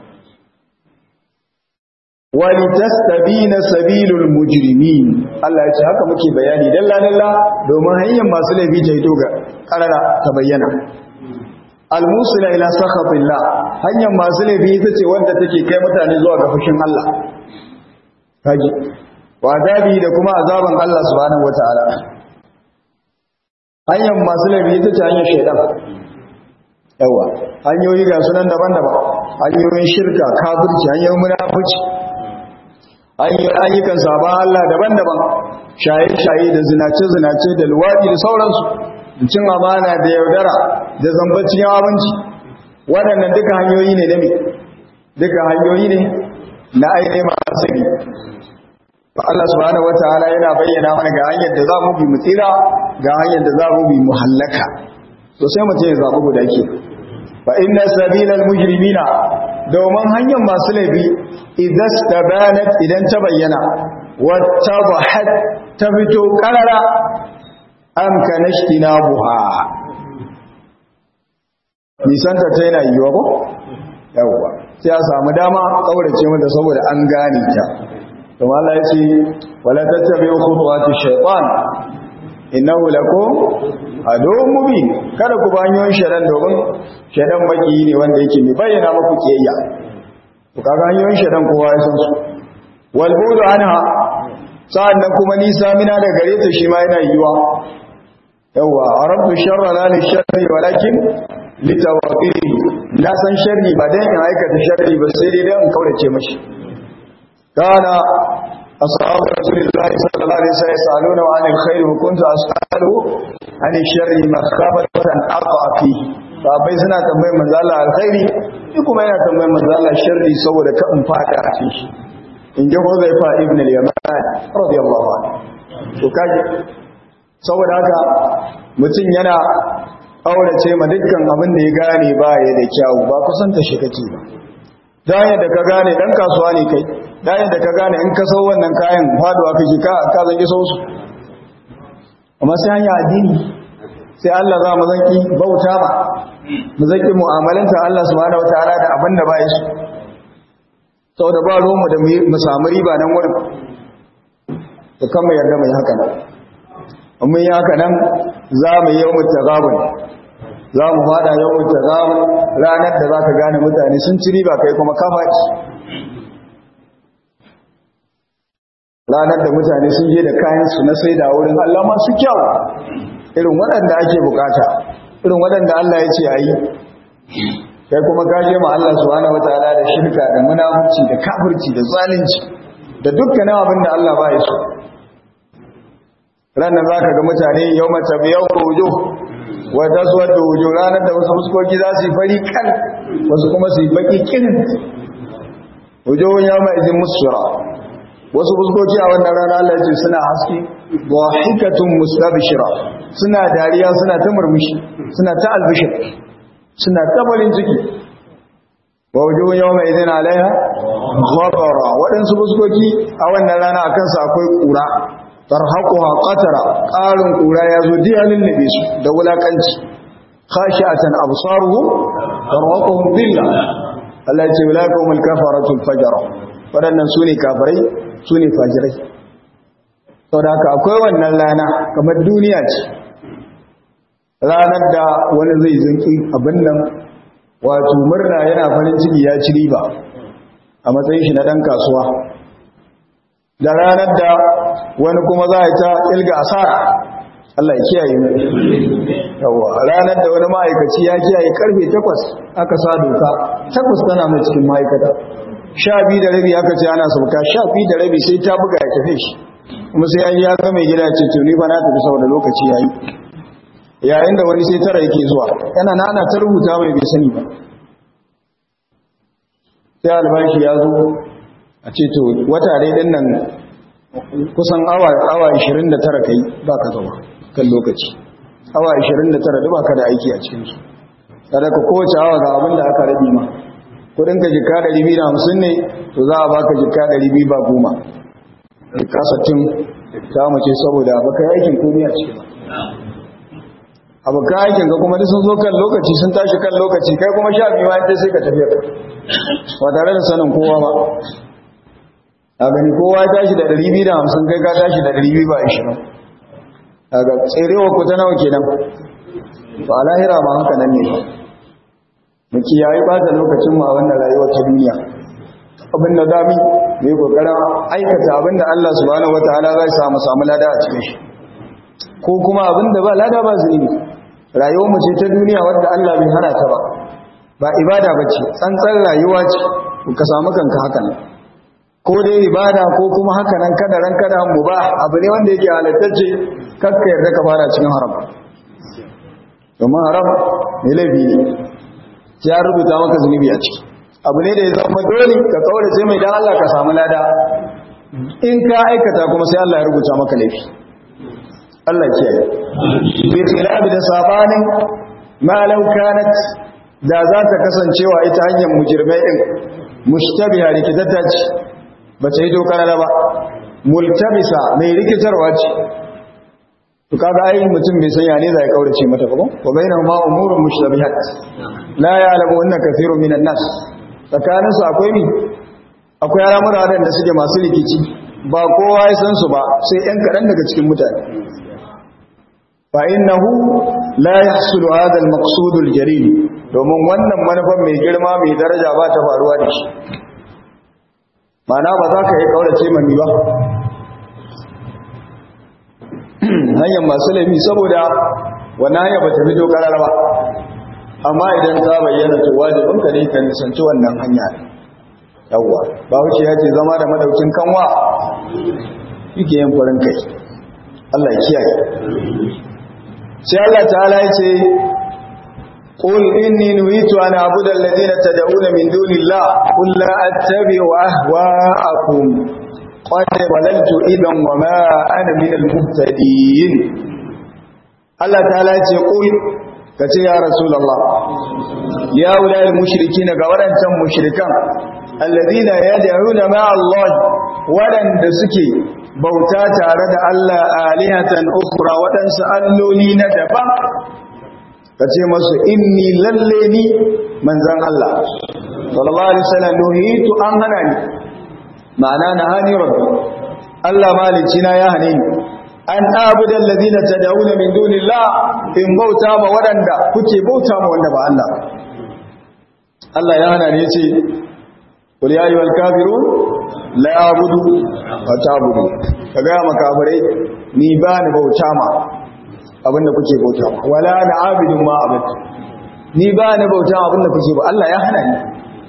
wali tastabina sabilul mujrimin Allah ya ce haka muke bayani dalla dalla domin hanyar masu laifi ta hito ga karara ta bayyana almusila ila sakhatillah hanyar masu laifi ita ce wanda take kai mutane zuwa ga fushin Allah kaji wa azabi da kuma azaban Allah subhanahu wataala hanyar masu laifi ita ce hanyar shaidan yawa hanyoyi ga sunan daban-daban hanyoyin shirka kafirci hanyoyin munafici ayyukan sabon Allah daban-daban shaye-shaye da zinace-zinace da luwaɗi da sauransu cin amana da yaudara da zambacin abinci waɗannan duka hanyoyi ne ne duka hanyoyi ne na ainihin masu ne Allah subhanahu wataala yana bayyana mana ga hanyar da za mu bi mu tsira ga hanyar da za mu bi mu hallaka to sai mutum ya zaɓi guda ke fa inna sabilal mujrimina domin hanyar masu laifi idan tabanat idan ta bayyana wata bahat ta fito karara an kanashtina buha nisanta ta yana yiwa ko yawwa sai a samu dama kaurace mata saboda an gane ta kuma Allah ya ce wala tattabi'u khutuwati shaytan innahu lakum aduwwun mubin kada ku banyoyin shaitan domin shaitan baki ne wanda yake mai bayyana muku kiyayya to kaga hanyoyin shaitan kowa ya san su wal budu anha sa'annan kuma nisa mina da gare ta shi ma yana yiwa yawa arabtu sharra la li sharri walakin litawaqiri na san sharri ba dan in aikata sharri ba sai dai dan in kaurace mashi kana أصحاب رسول الله صلى الله عليه وسلم يسألون عن الخير وكنت أسأله عن الشر مخافة أن أقع فيه sabai suna tambayar manzo Allah alkhairi ni kuma yana tambayar manzo Allah sharri saboda ka in fada a cikin shi in ji Huzaifa ibn al-Yaman radiyallahu anhu to kaje saboda haka mutum yana aurace ma dukkan abin da ya gane ba ya da kyau ba kusanta shi kake ba dan da ka gane dan kasuwa ne kai dan da ka gane in ka sau wannan kayan faduwa kake ka ka zangi sau su amma sai hanya addini sai Allah za mu zanki bauta ba mu zanki mu'amalanta Allah subhanahu wataala da abin da ba ya su saboda ba ruwanmu da mu samu riba nan wurin to kan mu yarda mai haka nan mun yi haka nan za mu yi yawon tagabun za mu fada yawon tagabun ranar da za ka gane mutane sun ci riba kai kuma kafa ranar da mutane sun je da kayansu na sai da wurin Allah masu kyau irin waɗanda ake bukata irin waɗanda Allah ya ce a yi kai kuma gaje ma Allah subhanahu wataala da shirka da munafici da kafirci da zalunci da dukkanin abin da Allah ba ya so ranar za ka ga mutane yau mace biyau ko wujo wata suwar da wujo ranar da wasu fuskoki za su yi fari kan wasu kuma su yi baki kin wujo ya ma izin musura wasu fuskoki a wannan rana Allah ya ce suna haske wa hikatun mustabishira suna dariya suna ta murmushi suna ta albishir suna ta farin ciki wa wujo yau ma izin alaiha ghabara waɗansu fuskoki a wannan rana a kansu akwai ƙura tarhaquha qatara qarin kura yazo diyalin nabi su da wulakanci khashi'atan absaruhum tarhaquhum dhilla Allah ya ce ulaikumul kafaratul fajara wadannan sune kafirai sune fajirai saboda haka akwai wannan rana kamar duniya ce ranar da wani zai zinki abin nan wato murna yana farin ciki ya ci riba a matsayin shi na ɗan kasuwa da ranar da wani kuma za a yi ta ilga asara Allah ya kiyaye mu yawa ranar da wani ma'aikaci ya kiyaye karfe takwas aka sa doka takwas tana mai cikin ma'aikata sha biyu da rabi aka ce ana sauka sha biyu da rabi sai ta buga ya tafi shi kuma sai an ya ga mai gida ce to ni ba na tafi saboda lokaci yayi yayin da wani sai tara yake zuwa yana na ana ta rubuta mai bai sani ba sai albashi ya zo a ce to wata dai din nan kusan awa awa 29 kai ba ka zama kan lokaci awa 29 da ba ka da aiki a cikin su kada ka kowace awa ga abin da aka rabi ma kudin ka jika 250 ne to za a baka jika 200 ba goma jika 60 ta mace saboda baka yi aikin komai a cikin abokan aikin ka kuma sun zo kan lokaci sun tashi kan lokaci kai kuma sha biyu bayan sai ka tafiya ba tare da sanin kowa ba a gani kowa ya tashi da 250 kai ka tashi da 220 daga tserewa ku ta nawa kenan ba a lahira ma haka nan ne mu kiyaye ba ta lokacin mu a wannan rayuwar ta duniya abin da dami mai kokarin aikata abin da Allah subhanahu wataala zai samu samu lada a cikin shi ko kuma abin da ba lada ba zunubi rayuwar mu ce ta duniya wanda Allah bai hana ta ba ba ibada bace tsantsan rayuwa ce ka samu kanka haka nan ko dai ibada ko kuma haka nan kada ran kada mu ba abu ne wanda yake halattacce kakka yarda ka fara cikin haram domin haram ne laifi ne ya rubuta maka zunubi a ciki abu ne da ya zama dole ka kaurace mai dan Allah ka samu lada in ka aikata kuma sai Allah ya rubuta maka laifi Allah ya kiyaye bi khilafi da sabanin ma law kanat da za ta kasancewa ita hanyar mujirmai din mushtabiha rikitata ce ba ta yi dokar ba multabisa mai rikitarwa ce to kaga ai mutum bai san ya ne zai kaurace mata ba ko bainahum ma umurun mushtabihat la ya'lamu anna kathirun minan nas tsakanin su akwai mi akwai al'amura da suke masu rikici ba kowa ya san su ba sai ɗan kaɗan daga cikin mutane fa innahu la yahsulu hadha al-maqsud al-jalil domin wannan manufan mai girma mai daraja ba ta faruwa da shi mana ba za ka yi kaurace mami ba hanyar masu laifi saboda wannan hanyar ba ta fito karar ba amma idan ta bayyana to wajibin ka ne kan nisanci wannan hanya yawwa ba wuce ya ce zama da madaukin kanwa yake yin farin kai Allah ya kiyaye sai Allah ta'ala ya ce قل إني نهيت أن أعبد الذين تدعون من دون الله قل لا أتبع أهواءكم قد ضللت إذا وما أنا من المهتدين الله تعالى يقول كتي يا رسول الله يا أولئك المشركين قولا تم مشركا الذين يدعون مع الله ولن دسكي bauta tare da Allah alihatan ukhra waɗansu alloli na daban ka ce masu inni lalle ni manzan Allah sallallahu alaihi wasallam nuhitu an hana ni ma'ana na hani rabbi Allah malici na ya hane ni an abuda alladhina tad'una min dunillah in bauta ma wadanda kuke bauta ma wanda ba Allah Allah ya hana ni yace qul ya ayyuhal kafirun la a'budu wa ta'budu kaga makafirai ni ba ni bauta ma abinda kuke bauta wala na abidin ma abin ni ba ni bauta abinda kuke ba Allah ya hana ni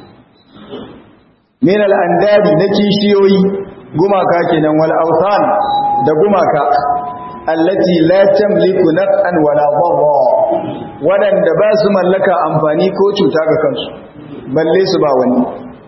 min al-andadi na kishiyoyi gumaka kenan wal awthan da gumaka allati la tamliku naf'an wala dharra wadanda ba su mallaka amfani ko cuta ga kansu balle su ba wani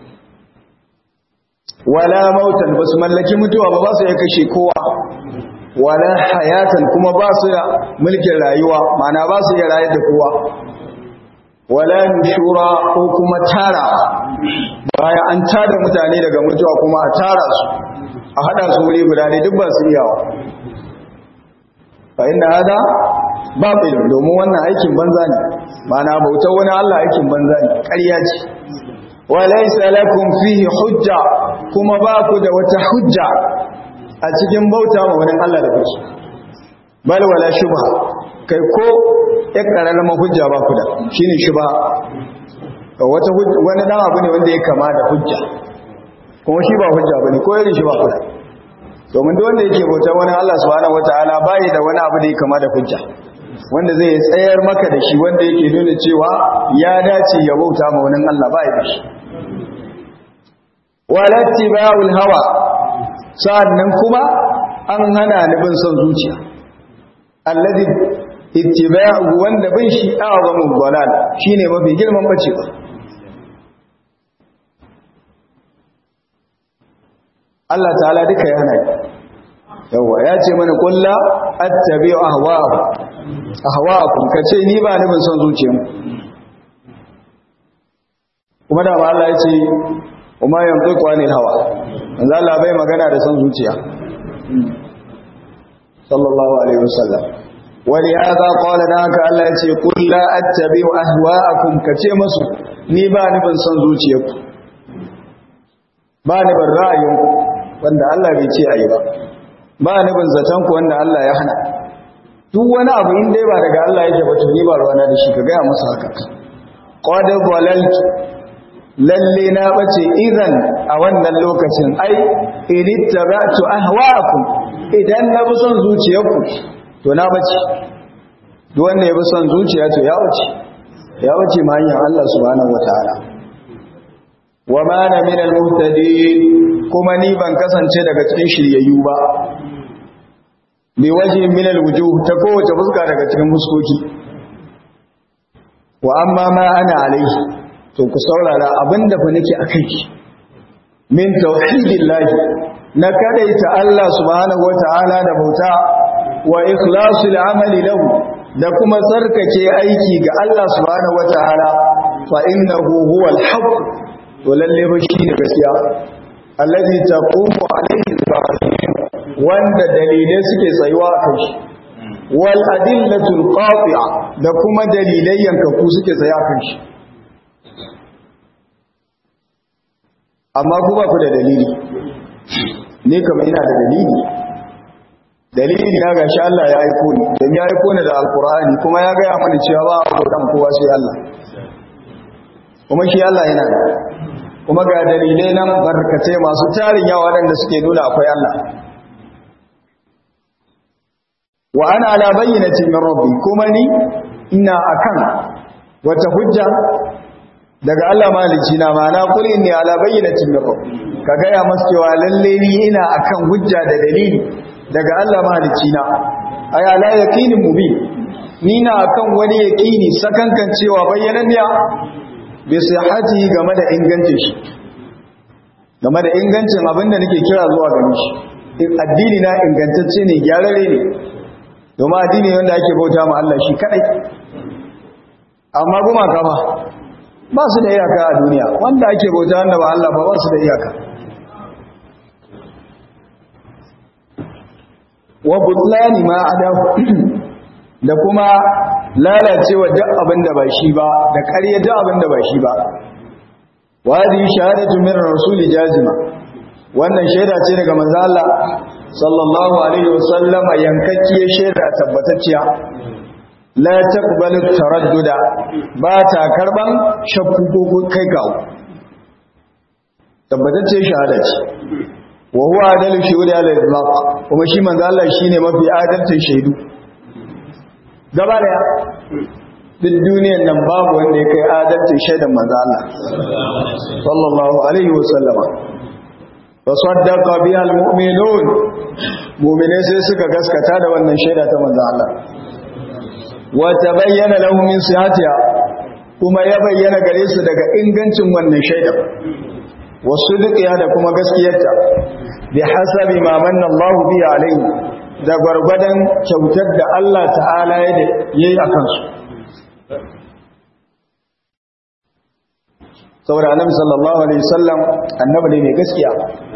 wala mautan ba su mallaki mutuwa ba ba su ya kashe kowa wala hayatan kuma ba su da mulkin rayuwa mana ba su iya rayar da kowa wala nushura ko kuma tara baya an tada mutane daga mutuwa kuma a tara su a hada su wuri guda ne duk ba su iyawa fa inna hada batil domin wannan aikin banza ne mana bautar wani Allah aikin banza ne ƙarya ce walaysa lakum fihi hujja kuma ba ku da wata hujja a cikin bauta ma wani Allah da kuke bal wala shubha kai ko ya karalama hujja ba ku da shine shubha wata wani dan abu ne wanda ya kama da hujja kuma shi ba hujja bane ko irin shi ba kuda domin duk wanda yake bauta wani Allah subhanahu wataala bai da wani abu da ya kama da hujja wanda zai tsayar maka da shi wanda yake nuna cewa ya dace ya bauta ma wani Allah bai da shi walattiba'ul hawa sa'annan kuma an hana ni bin son zuciya alladhi ittiba'u wanda bin shi a'zamu dalal shine mafi girman bacewa Allah ta'ala duka ya hana yawa ya ce mana kulla attabi'u ahwa'akum ahwa'akum kace ni ba ni bin son zuciyanku kuma da ma Allah ya ce kuma yanzu anil hawa manzo Allah bai magana da son zuciya sallallahu alaihi wasallam wani haka qala da haka Allah ya ce qul la attabi'u ahwa'akum kace musu ni ba ni bin son zuciyarku ba ni bin ra'ayinku wanda Allah bai ce ayi ba ba ni bin zaton ku wanda Allah ya hana duk wani abu in dai ba daga Allah yake ba to ni ba ruwana da shi ka ga musu haka qad dhalaltu lalle na bace idan a wannan lokacin ai inittaba'tu ahwa'akum idan na bi son zuciyarku to na bace duk wanda ya bi son zuciya to ya bace ya bace ma hanyar Allah subhanahu wataala wa ma ana min al-muhtadin kuma ni ban kasance daga cikin shiryayyu ba bi wajhin min al-wujuh ta kowace fuska daga cikin muskoki wa amma ma ana alaihi to ku saurara abinda fa nake akai min tauhidillahi na kadaita Allah subhanahu wataala da bauta wa ikhlasul amali lahu da kuma tsarkake aiki ga Allah subhanahu wataala fa innahu huwal haqq to lalle ba shi ne gaskiya allazi taqumu alayhi wanda dalilai suke tsayuwa a kai wal adillatul qati'a da kuma dalilai yankaku suke tsaya kan shi amma ku ba ku da dalili ne kama ina da dalili dalili na gashi Allah ya aiko ni don ya aiko ni da alkur'ani kuma ya gaya mana cewa ba a kodan kowa sai Allah kuma shi Allah yana da kuma ga dalilai nan barkatai masu tarin yawa waɗanda suke nuna akwai Allah wa ana ala bayyinatin min rabbi kuma ni ina akan wata hujja daga Allah malici na mana kul inni ala bayyinatin min rabbi ka gaya masu cewa lalle ni ina akan hujja da dalili daga Allah malici na ay ala yaqinin mubin ni na akan wani yaqini sakankan cewa bayyananniya bi sihhati game da ingancin shi game da ingancin abinda nake kira zuwa gare shi addini na ingantacce ne gyararre ne domin addini wanda ake bauta ma Allah shi kadai amma gumaka ba ba su da iyaka a duniya wanda ake bauta wanda ba Allah ba ba su da iyaka wa butlani ma adahu da kuma lalacewa duk abin da ba shi ba da ƙarya duk abin da ba shi ba wa hadhihi shahadatu min rasuli jazima wannan shaida ce daga manzo Allah sallallahu alaihi wasallama yankakkiyar shaida tabbatacciya la taqbalu taradduda ba ta karban shakku ko kai gawo tabbatacce shahada ce wa huwa adalu shuhudi ala al-itlaq kuma shi manzo Allah shine mafi adalcin shaidu gaba daya duk duniyar nan babu wanda ya kai adalcin shaidan manzo Allah sallallahu alaihi wasallama fasaddaqa biha al-mu'minun mu'mine sai suka gaskata da wannan shaida ta manzo Allah wata bayyana lahu min sihatiha kuma ya bayyana gare su daga ingancin wannan shaida wasu dukiya da kuma gaskiyarta bi hasabi ma manna Allah bi alaihi da gwargwadon kyautar da Allah ta'ala ya yi a kansu saboda annabi sallallahu alaihi wasallam annabi ne mai gaskiya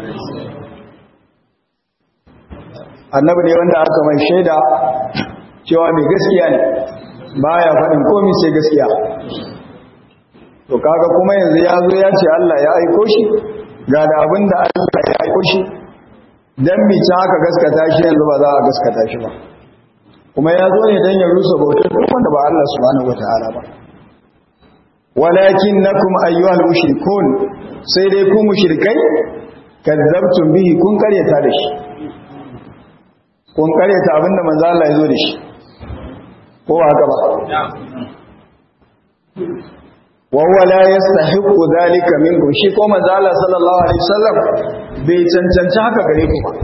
annabi ne wanda aka mai shaida cewa mai gaskiya ne baya faɗin komai sai gaskiya to kaga kuma yanzu ya zo ya ce Allah ya aiko shi ga da abin da Allah ya aiko shi dan mi ta aka gaskata shi yanzu ba za a gaskata shi ba kuma ya zo ne dan ya rusa bautar duk wanda ba Allah subhanahu wataala ba walakinnakum ayyuhal mushrikun sai dai ku mushrikai kazzabtum bihi kun karyata da shi kun karyata abinda manzo Allah ya zo da shi ko haka ba wa huwa la yastahiqu dhalika minkum shi ko manzo Allah sallallahu alaihi wasallam bai cancanci haka gare ku ba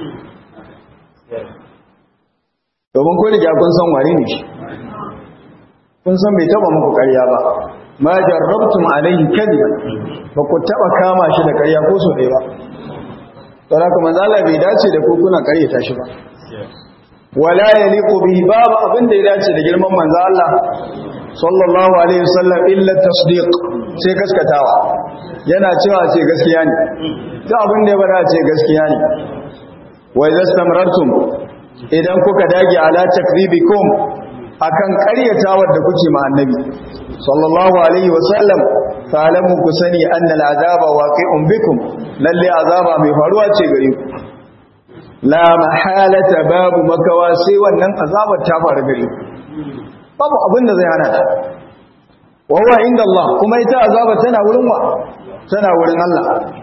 domin kun riga kun san wani ne shi kun san bai taba muku ƙarya ba ma jarrabtum alaihi kadiban ba ku taba kama shi da ƙarya ko so ɗaya ba don haka manzo Allah bai dace da ku kuna ƙaryata shi ba wala yaliqu bihi babu abin da ya dace da girman manzo Allah sallallahu alaihi wasallam illa tasdiq sai gaskatawa yana cewa ce gaskiya ne duk abin da ya bada ce gaskiya ne wa idza istamrartum idan kuka dage ala takribikum akan ƙaryatawar da kuke ma annabi sallallahu alaihi wasallam fa'lamu ku sani anna al'azaba waqi'un bikum lalle azaba mai faruwa ce gare ku la mahalata babu makawa sai wannan azabar ta faru gare ku babu abin da zai hana ta wa huwa inda Allah kuma ita azaba tana wurin wa tana wurin Allah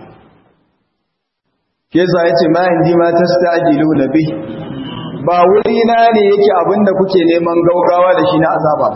ke yasa yace ma indi ma tastajilu nabi ba wuri na ne yake abinda kuke neman gaugawa da shi na azaba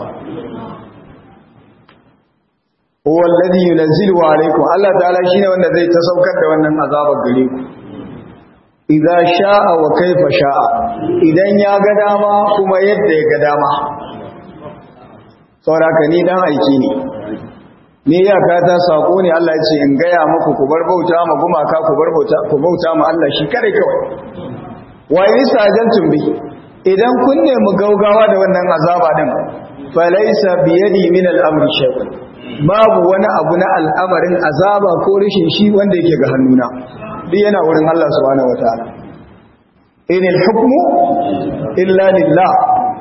huwa alladhi yunzilu alaykum Allah ta'ala shine wanda zai ta saukar da wannan azabar gare ku idza sha'a wa kaifa sha'a idan ya ga dama kuma yadda ya ga dama sauraka ni dan aiki ne ni iyaka ta sako ne Allah ya ce in gaya muku ku bar bauta ma gumaka ku bar bauta ku bauta ma Allah shi kare kawai wa in sajantum bi idan kun nemi gaugawa da wannan azaba din falaysa bi yadi min al-amri shay'un babu wani abu na al'amarin azaba ko rishin shi wanda yake ga hannuna duk yana wurin Allah subhanahu wataala inil hukmu illa lillah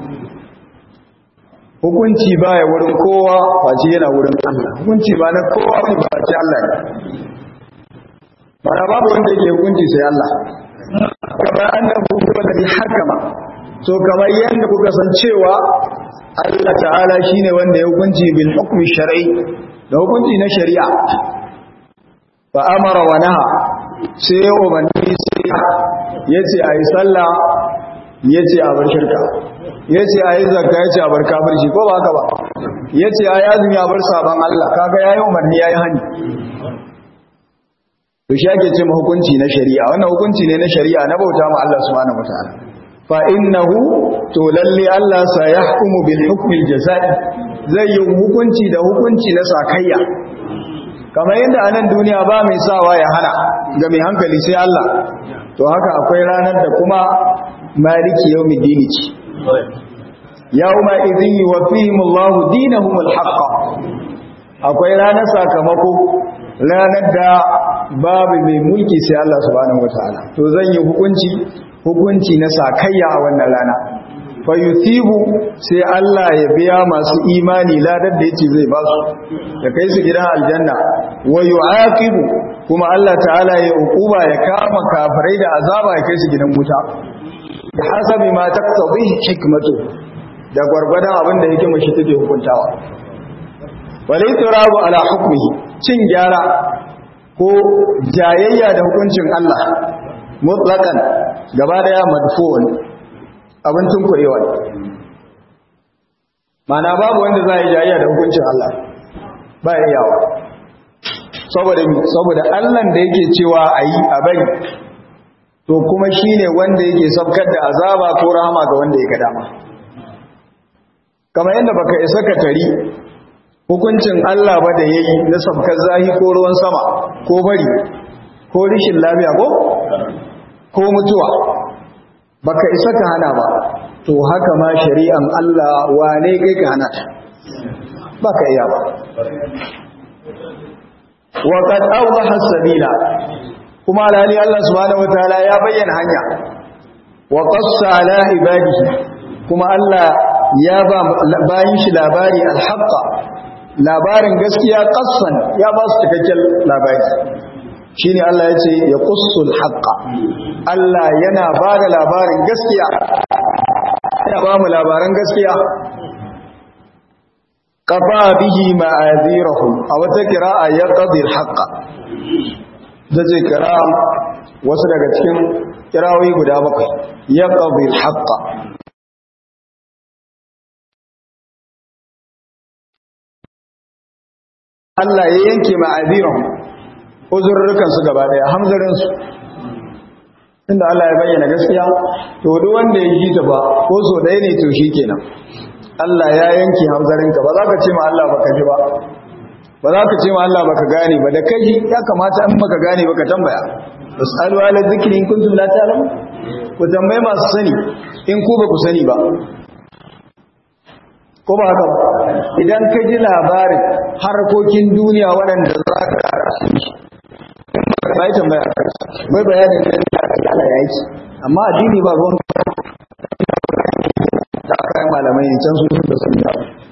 hukunci baya wurin kowa face yana wurin Allah hukunci ba na kowa ne ba ce Allah ne mana babu wanda yake hukunci sai Allah kamar annabi kuma da hakama so kamar yanda kuka san cewa Allah ta'ala shine wanda ya hukunci bil hukmi shar'i da hukunci na shari'a fa amara wa naha sai ya umarni sai yace ayi sallah yace a bar shirka yace ayi zakka yace a bar kafirci ko ba haka ba yace ayi azumi a bar saban Allah kaga yayi umarni yayi hani to shi ake ce hukunci na shari'a wannan hukunci ne na shari'a na bauta ma Allah subhanahu wataala fa innahu to lalle Allah sa yahkumu bil hukmi al jazai zai yi hukunci da hukunci na sakayya kamar yadda anan duniya ba mai sawa ya hana ga mai hankali sai Allah to haka akwai ranar da kuma maliki yawmiddin ce yawma idhin yuwaffihim Allah dinahum al haqq akwai ranar sakamako ranar da babu mai mulki sai Allah subhanahu wataala to zan yi hukunci hukunci na sakayya a wannan rana fa yuthibu sai Allah ya biya masu imani ladar da yake zai ba su ya kai su gidan aljanna wa yu'aqibu kuma Allah ta'ala ya hukuba ya kama kafirai da azaba ya kai su gidan wuta da hasabi ma taqtabi hikmatu da gwargwadon abin da yake mashi take hukuntawa walai turabu ala hukmihi cin gyara ko jayayya da hukuncin Allah mutlaqan gaba daya madfu'un abin tunkurewa mana babu wanda za yi jayayya da hukuncin Allah ba ya yawa saboda saboda Allah da yake cewa ayi a bari to kuma shine wanda yake sabkar da azaba ko rahama ga wanda ya ga dama kamar yadda baka isa ka tari hukuncin Allah ba da yayi na sabkar zahi ko ruwan sama ko bari ko rishin lafiya ko ko mutuwa baka isa ka hana ba to haka ma shari'an Allah wane kai ka hana ta baka iya ba wa qad awdaha as-sabila kuma alali Allah subhanahu wataala ya bayyana hanya wa qassa ala ibadihi kuma Allah ya ba bayin shi labari al-haqqa labarin gaskiya qassan ya ba su cikakken labari shine Allah ya ce ya qussul haqqa Allah yana ba da labarin gaskiya yana ba mu labaran gaskiya qafa bihi ma'azirahum a wata qira'a yaqdi al-haqqa dace qira'a wasu daga cikin qira'o'i guda bakwai yaqdi al-haqqa Allah ya yanke ma'azirahum uzurrukan su gaba daya hamzarin su inda Allah ya bayyana gaskiya to duk wanda ya ji ta ba ko so ɗaya ne to shikenan Allah ya yanke hamzarin ka ba za ka ce ma Allah baka ji ba ba za ka ce ma Allah baka gane ba da kai ya kamata in baka gane baka tambaya fasalu ala dhikri in kuntum la ta'lamu ku tambaye masu sani in ku ba ku sani ba ko ba haka ba idan ka ji labarin harkokin duniya waɗanda za ka ƙara su ba yi tambaya bai bayanin da ya ala ya yi amma addini ba ruwan da aka yi malamai ne can su da sun yi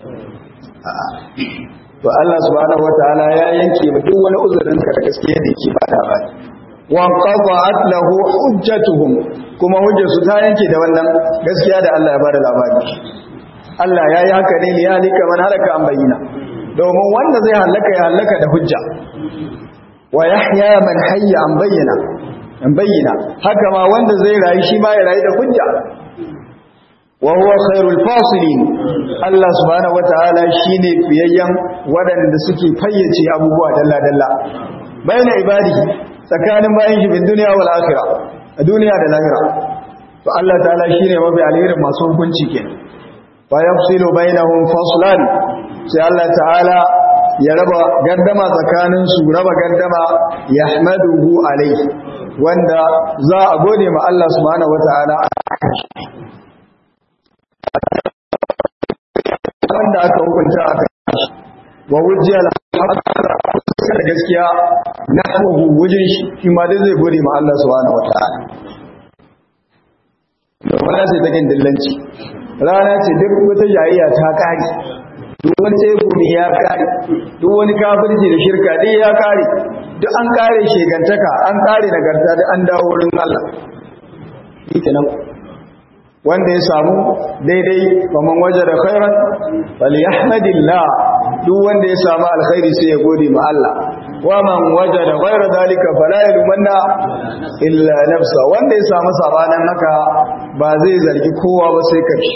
to Allah subhanahu wataala ya yanke ba duk wani uzurin ka da gaskiya da yake bada ba wa qada'at lahu hujjatuhum kuma hujjarsu ta yanke da wannan gaskiya da Allah ya bada labari Allah ya yi haka ne ya halika man halaka an bayyana domin wanda zai halaka ya halaka da hujja wa yahya man hayya an bayyana an bayyana haka ma wanda zai rayu shi ma ya rayu da hujja wa huwa khairul fasilin Allah subhanahu wataala shine fiyayyan wadanda suke fayyace abubuwa dalla dalla bayna ibadihi tsakanin bayin shi bin duniya wal akhirah a duniya da lahira to Allah ta'ala shine mafi alherin masu hukunci kenan fa yafsilu bainahum faslan sai Allah ta'ala ya raba gardama tsakanin su raba gardama yahmaduhu alayhi wanda za a gode ma Allah subhanahu wataala wanda aka hukunta aka wa wujjal da gaskiya na hawa wujin shi shi ma dai zai gode ma Allah subhanahu wataala rana ce ta dillanci rana ce duk wata jayayya ta kare duk wani tsegumi ya kare duk wani kafirci da shirka dai ya kare duk an kare shegantaka an kare nagarta da an dawo wurin Allah ita nan wanda ya samu daidai faman waje da khairan falyahmadillah duk wanda ya samu alkhairi sai ya gode ma Allah wa man waje da ghaira dalika fala yalmanna illa nafsa wanda ya samu sabanan haka ba zai zargi kowa ba sai kai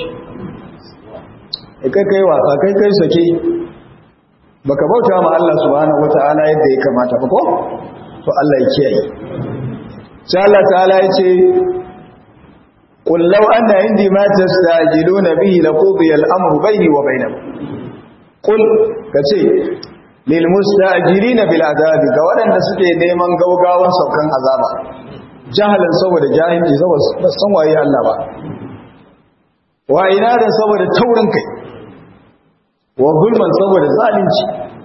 kai kai wasa kai kai sake baka bauta ma Allah subhanahu wataala yadda ya kamata ba ko to Allah ya kiyaye sai Allah ta'ala ya ce قل لو أن عندي ما تستعجلون به لقضي الأمر بيني وبينكم قل كتي للمستعجلين بالعذاب قوانا نسكي نيمان قوقاوا سوكان عذابا جهلا سوى جاهل سوى سوى يا الله با وإنادا سوى تورن كي وظلما سوى ظالمci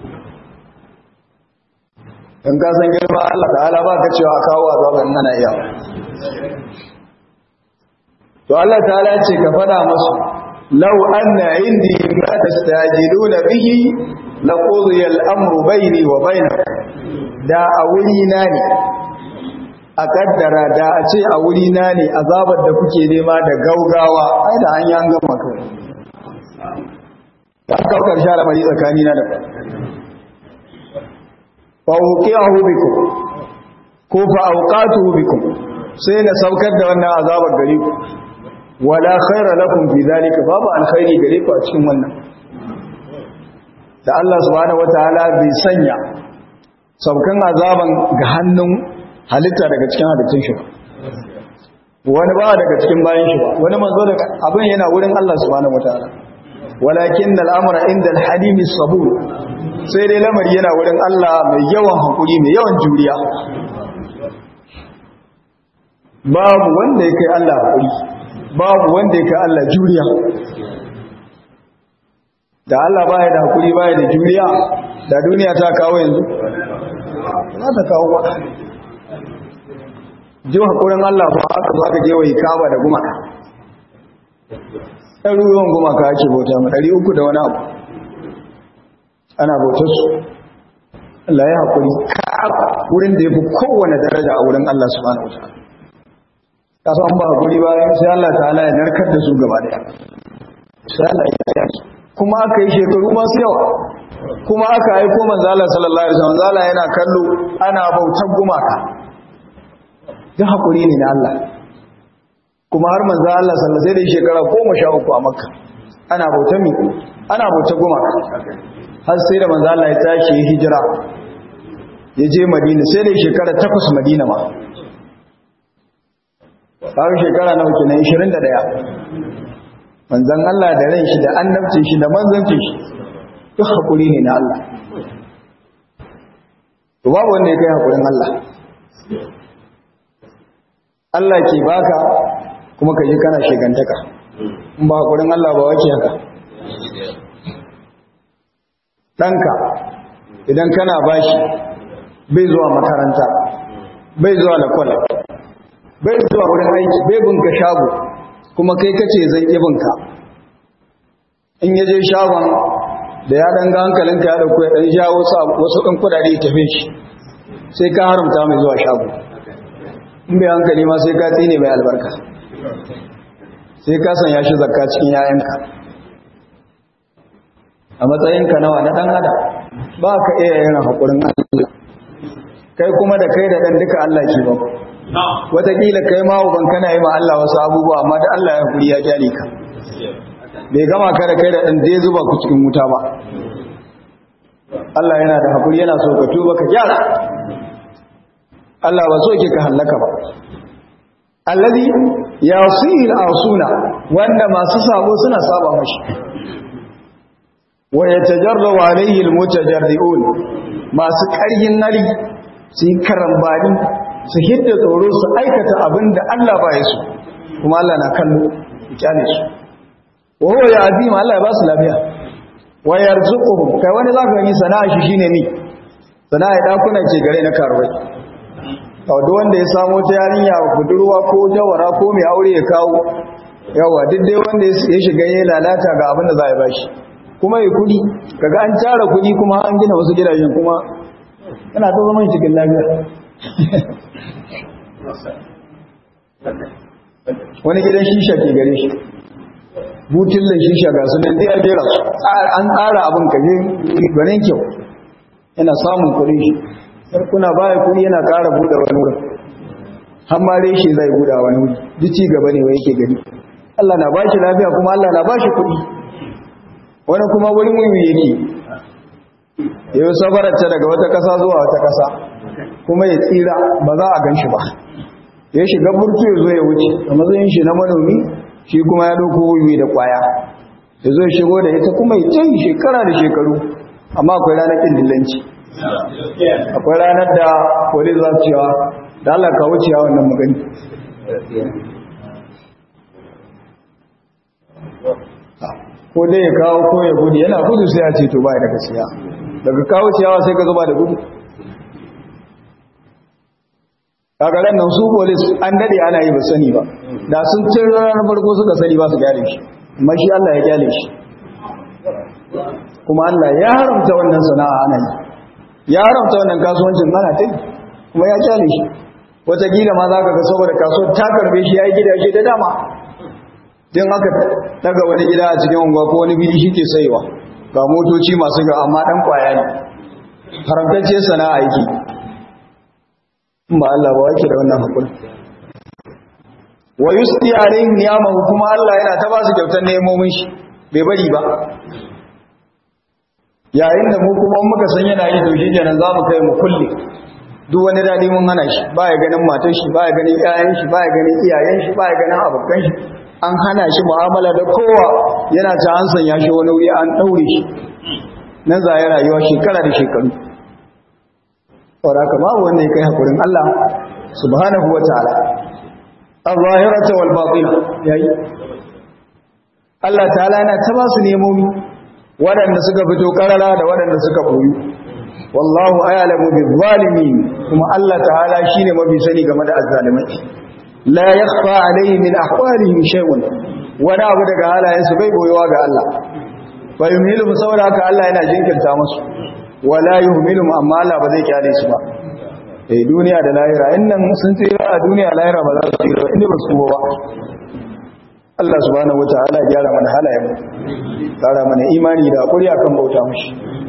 in ka san girma Allah ta'ala ba ka cewa kawo azaban nana iya to Allah ta'ala ce ka fada musu law anna indi ma tastajiluna bihi laqudiya al-amru bayni wa bainakum da a wuri na ne a kaddara da a ce a wuri na ne azabar da kuke nema da gaugawa ai da an yi an gama kai ta kaukar sha lamari tsakani na da fa uqiyahu bikum ko fa awqatuhu bikum sai na saukar da wannan azabar gare ku wala khaira lakum fi zalika babu alkhairi gare ku a cikin wannan da Allah subhanahu wataala bai sanya saukan azaban ga hannun halitta daga cikin halittun shi wani ba daga cikin bayan shi wani manzo daga abin yana wurin Allah subhanahu wataala walakin al'amra inda al-halim sabur sai dai lamari yana wurin Allah mai yawan hakuri mai yawan juriya babu wanda ya kai Allah hakuri babu wanda ya kai Allah juriya da Allah baya da hakuri baya da juriya da duniya ta kawo yanzu za ta kawo ba ji hakurin Allah ba aka zo aka gewaye kaba da gumaka ɗaruruwan gumaka ake bauta ma ɗari uku da wani abu ana bautar su Allah ya hakuri kaba wurin da ya fi kowane daraja a wurin Allah subhanahu wa ta'ala ta san ba hakuri ba sai Allah ta'ala ya narkar da su gaba daya sai Allah ya yi su kuma aka yi shekaru masu yawa kuma aka aiko manzo Allah sallallahu alaihi wasallam zala yana kallo ana bautar gumaka duk hakuri ne na Allah kuma har manzo Allah sallallahu alaihi wasallam shekara 13 a Makka ana bautar mi ana bautar gumaka har sai da manzo Allah ya tashi hijira ya je Madina sai da shekara 8 Madina ma har shekara nawa kenan 21 manzon Allah da ran shi da annabcin shi da manzancin shi duk hakuri ne na Allah to babu wanda ya kai hakurin Allah Allah ke baka kuma ka ji kana shegantaka in ba hakurin Allah ba wake haka ɗanka idan kana bashi bai zuwa makaranta bai zuwa lakwal bai zuwa wurin aiki bai bunka shago kuma kai kace zan ibinka in yaje shagon da ya ɗan ga hankalinka ya ɗauko ya ɗan sha wasu ɗan kudade ya tafi shi sai ka haramta mai zuwa shago in bai hankali ma sai ka tsine mai albarka sai ka sanya shi zakka cikin yayanka a matsayinka nawa na ɗan adam ba ka iya yin haƙurin Allah kai kuma da kai da ɗan duka Allah ke ba wataƙila kai ma uban kana yi ma Allah wasu abubuwa amma da Allah ya haƙuri ya kyale ka bai gama ka da kai da ɗan zai zuba ku cikin wuta ba Allah yana da haƙuri yana so ka tuba ka gyara Allah ba so ke ka hallaka ba allazi yasihil asuna wanda masu sabo suna saba mashi wa yatajarrabu alayhi almutajarriun masu ƙaryin nari su yi karambani su hidda tsoro su aikata abin da Allah ba ya so kuma Allah na kallo kyale su wa huwa ya azima Allah ya ba su lafiya wa yarzuquhum kai wani zaka gani sana'a shi shine ni sana'a dakuna ce gare na karuwai duk wanda ya samu ta yarinya budurwa ko jawara ko mai aure ya kawo yawa duk dai wanda ya shiga ya lalata ga abin da za a bashi kuma ya kudi kaga an tara kudi kuma an gina wasu gidajen kuma yana ta zama cikin lafiya wani gidan shisha ke gare shi butullen shisha ga su nan a jera su an tsara abin kaje gwanin kyau yana samun kudin shi kuna baya kudi yana kara buɗe wani wurin har ma reshe zai buɗa wani wuri duk ci gaba ne wai yake gani Allah na bashi lafiya kuma Allah na bashi kudi wani kuma wurin wuri yake yau safararta daga wata ƙasa zuwa wata ƙasa kuma ya tsira ba za a gan shi ba ya shiga burtu ya zo ya wuce a matsayin shi na manomi shi kuma ya ɗauko wuyi da ƙwaya ya zo ya shigo da ita kuma ya can shekara da shekaru amma akwai ranar ƙin dillanci akwai ranar da polis za su cewa da Allah ka wuce ya wannan magani ko dai ya kawo ko ya gudu yana gudu sai a ce to ba da gaskiya daga kawo ciyawa sai ka zuba da gudu kagaran nan su polis an dade ana yi ba sani ba da sun cin ranar farko suka sani ba su gyale shi amma shi Allah ya gyale shi kuma Allah ya haramta wannan sana'a ana yi ya haramta wannan kasuwancin ana ta yi kuma ya gyale shi wataƙila ma za ka ga saboda kasuwar ta karbe shi ya yi gidaje da dama din aka daga wani gida a cikin unguwa ko wani fili shi ke saiwa ga motoci masu ga amma dan kwaya ne haramtacce sana'a yake ba Allah ba wake da wannan hakuri wa yusdi alaihim niyamahu kuma Allah yana ta ba su kyautar nemomin shi bai bari ba yayin da mu kuma muka san yana yi to shi kenan za mu kai mu kulle duk wani dadi mun hana shi ba ya ganin matar shi ba ya ganin iyayen shi ba ya ganin iyayen shi ba ya ganin abokan shi an hana shi mu'amala da kowa yana ta an sanya shi wani wuri an daure shi nan za ya rayuwa shekara da shekaru saboda haka babu wanda ya kai hakurin Allah subhanahu wa ta'ala al-zahirata wal batina yayi Allah ta'ala yana ta ba su nemomi waɗanda suka fito karara da waɗanda suka koyi wallahu a'lamu bil zalimin kuma Allah ta'ala shine mafi sani game da azzalimai la yakhfa alayhi min ahwalihim shay'un wani abu daga halayensu bai boyewa ga Allah fa yumhilu saboda haka Allah yana jinkirta musu wala yuhmilu amma Allah ba zai kyale su ba eh duniya da lahira innan sun tsira a duniya lahira ba za su tsira inda ba su ba Allah subhanahu wataala ya gyara mana halayen mu kara mana imani da hakuri akan bauta mushi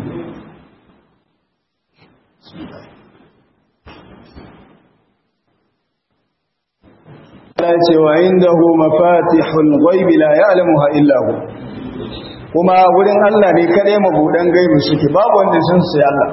Allah ce wa indahu mafatihul ghaibi la ya'lamuha illa hu kuma wurin Allah ne kadai mabudan gaibi suke babu wanda sun sai Allah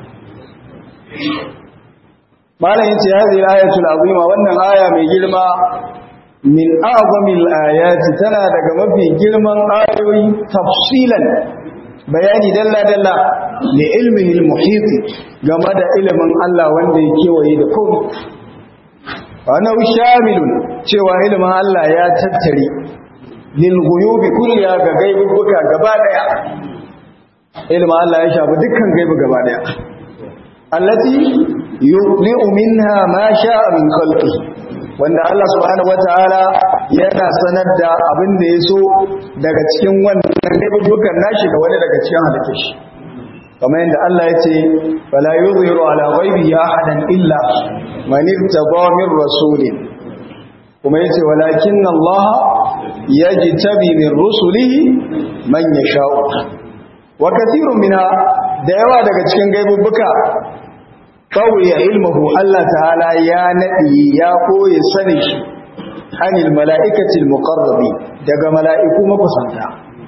malam yace hadhihi ayatul azima wannan aya mai girma min a'zamil ayati tana daga mafi girman ayoyi tafsilan bayani dalla dalla li ilmihi al-muhit game da ilimin Allah wanda ya kewaye da komai wannan shamilun cewa ilimin Allah ya tattare lil ghuyubi kulliya ga gaibuka gaba daya ilimin Allah ya shafi dukkan gaibu gaba daya allati yuqli'u minha ma sha'a min khalqihi wanda Allah subhanahu wataala yana sanar da abin da yaso daga cikin wannan gaibukan nashi ga wani daga cikin halittar shi kamar yadda Allah ya ce fala yuzhiru ala ghaibihi ahadan illa man irtada min rasulin kuma yace walakinna Allah yajtabi min rusulihi man yasha'u wa kathirun minha da yawa daga cikin gaibubuka kawai ilmuhu Allah ta'ala ya nadi ya koyi sani shi anil mala'ikatil muqarrabi daga mala'iku makusanta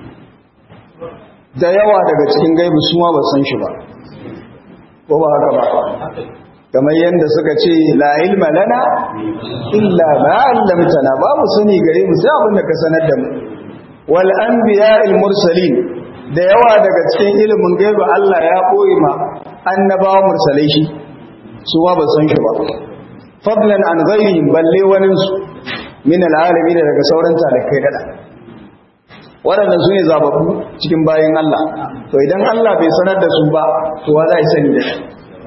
da yawa daga cikin gaibu su ma ba san shi ba ko ba haka ba kamar yadda suka ce la ilma lana illa ma 'allamtana ba mu sani gare mu sai abin da ka sanar da mu wal anbiya'il mursalin da yawa daga cikin ilimin gaibu Allah ya koyi ma annabawa mursalai shi su ma ba san shi ba fadlan an ghairihim balle wanin su min al'alamin daga sauran talakai dada waɗanda su ne zababbu cikin bayan Allah to idan Allah bai sanar da su ba to wa za a sani da shi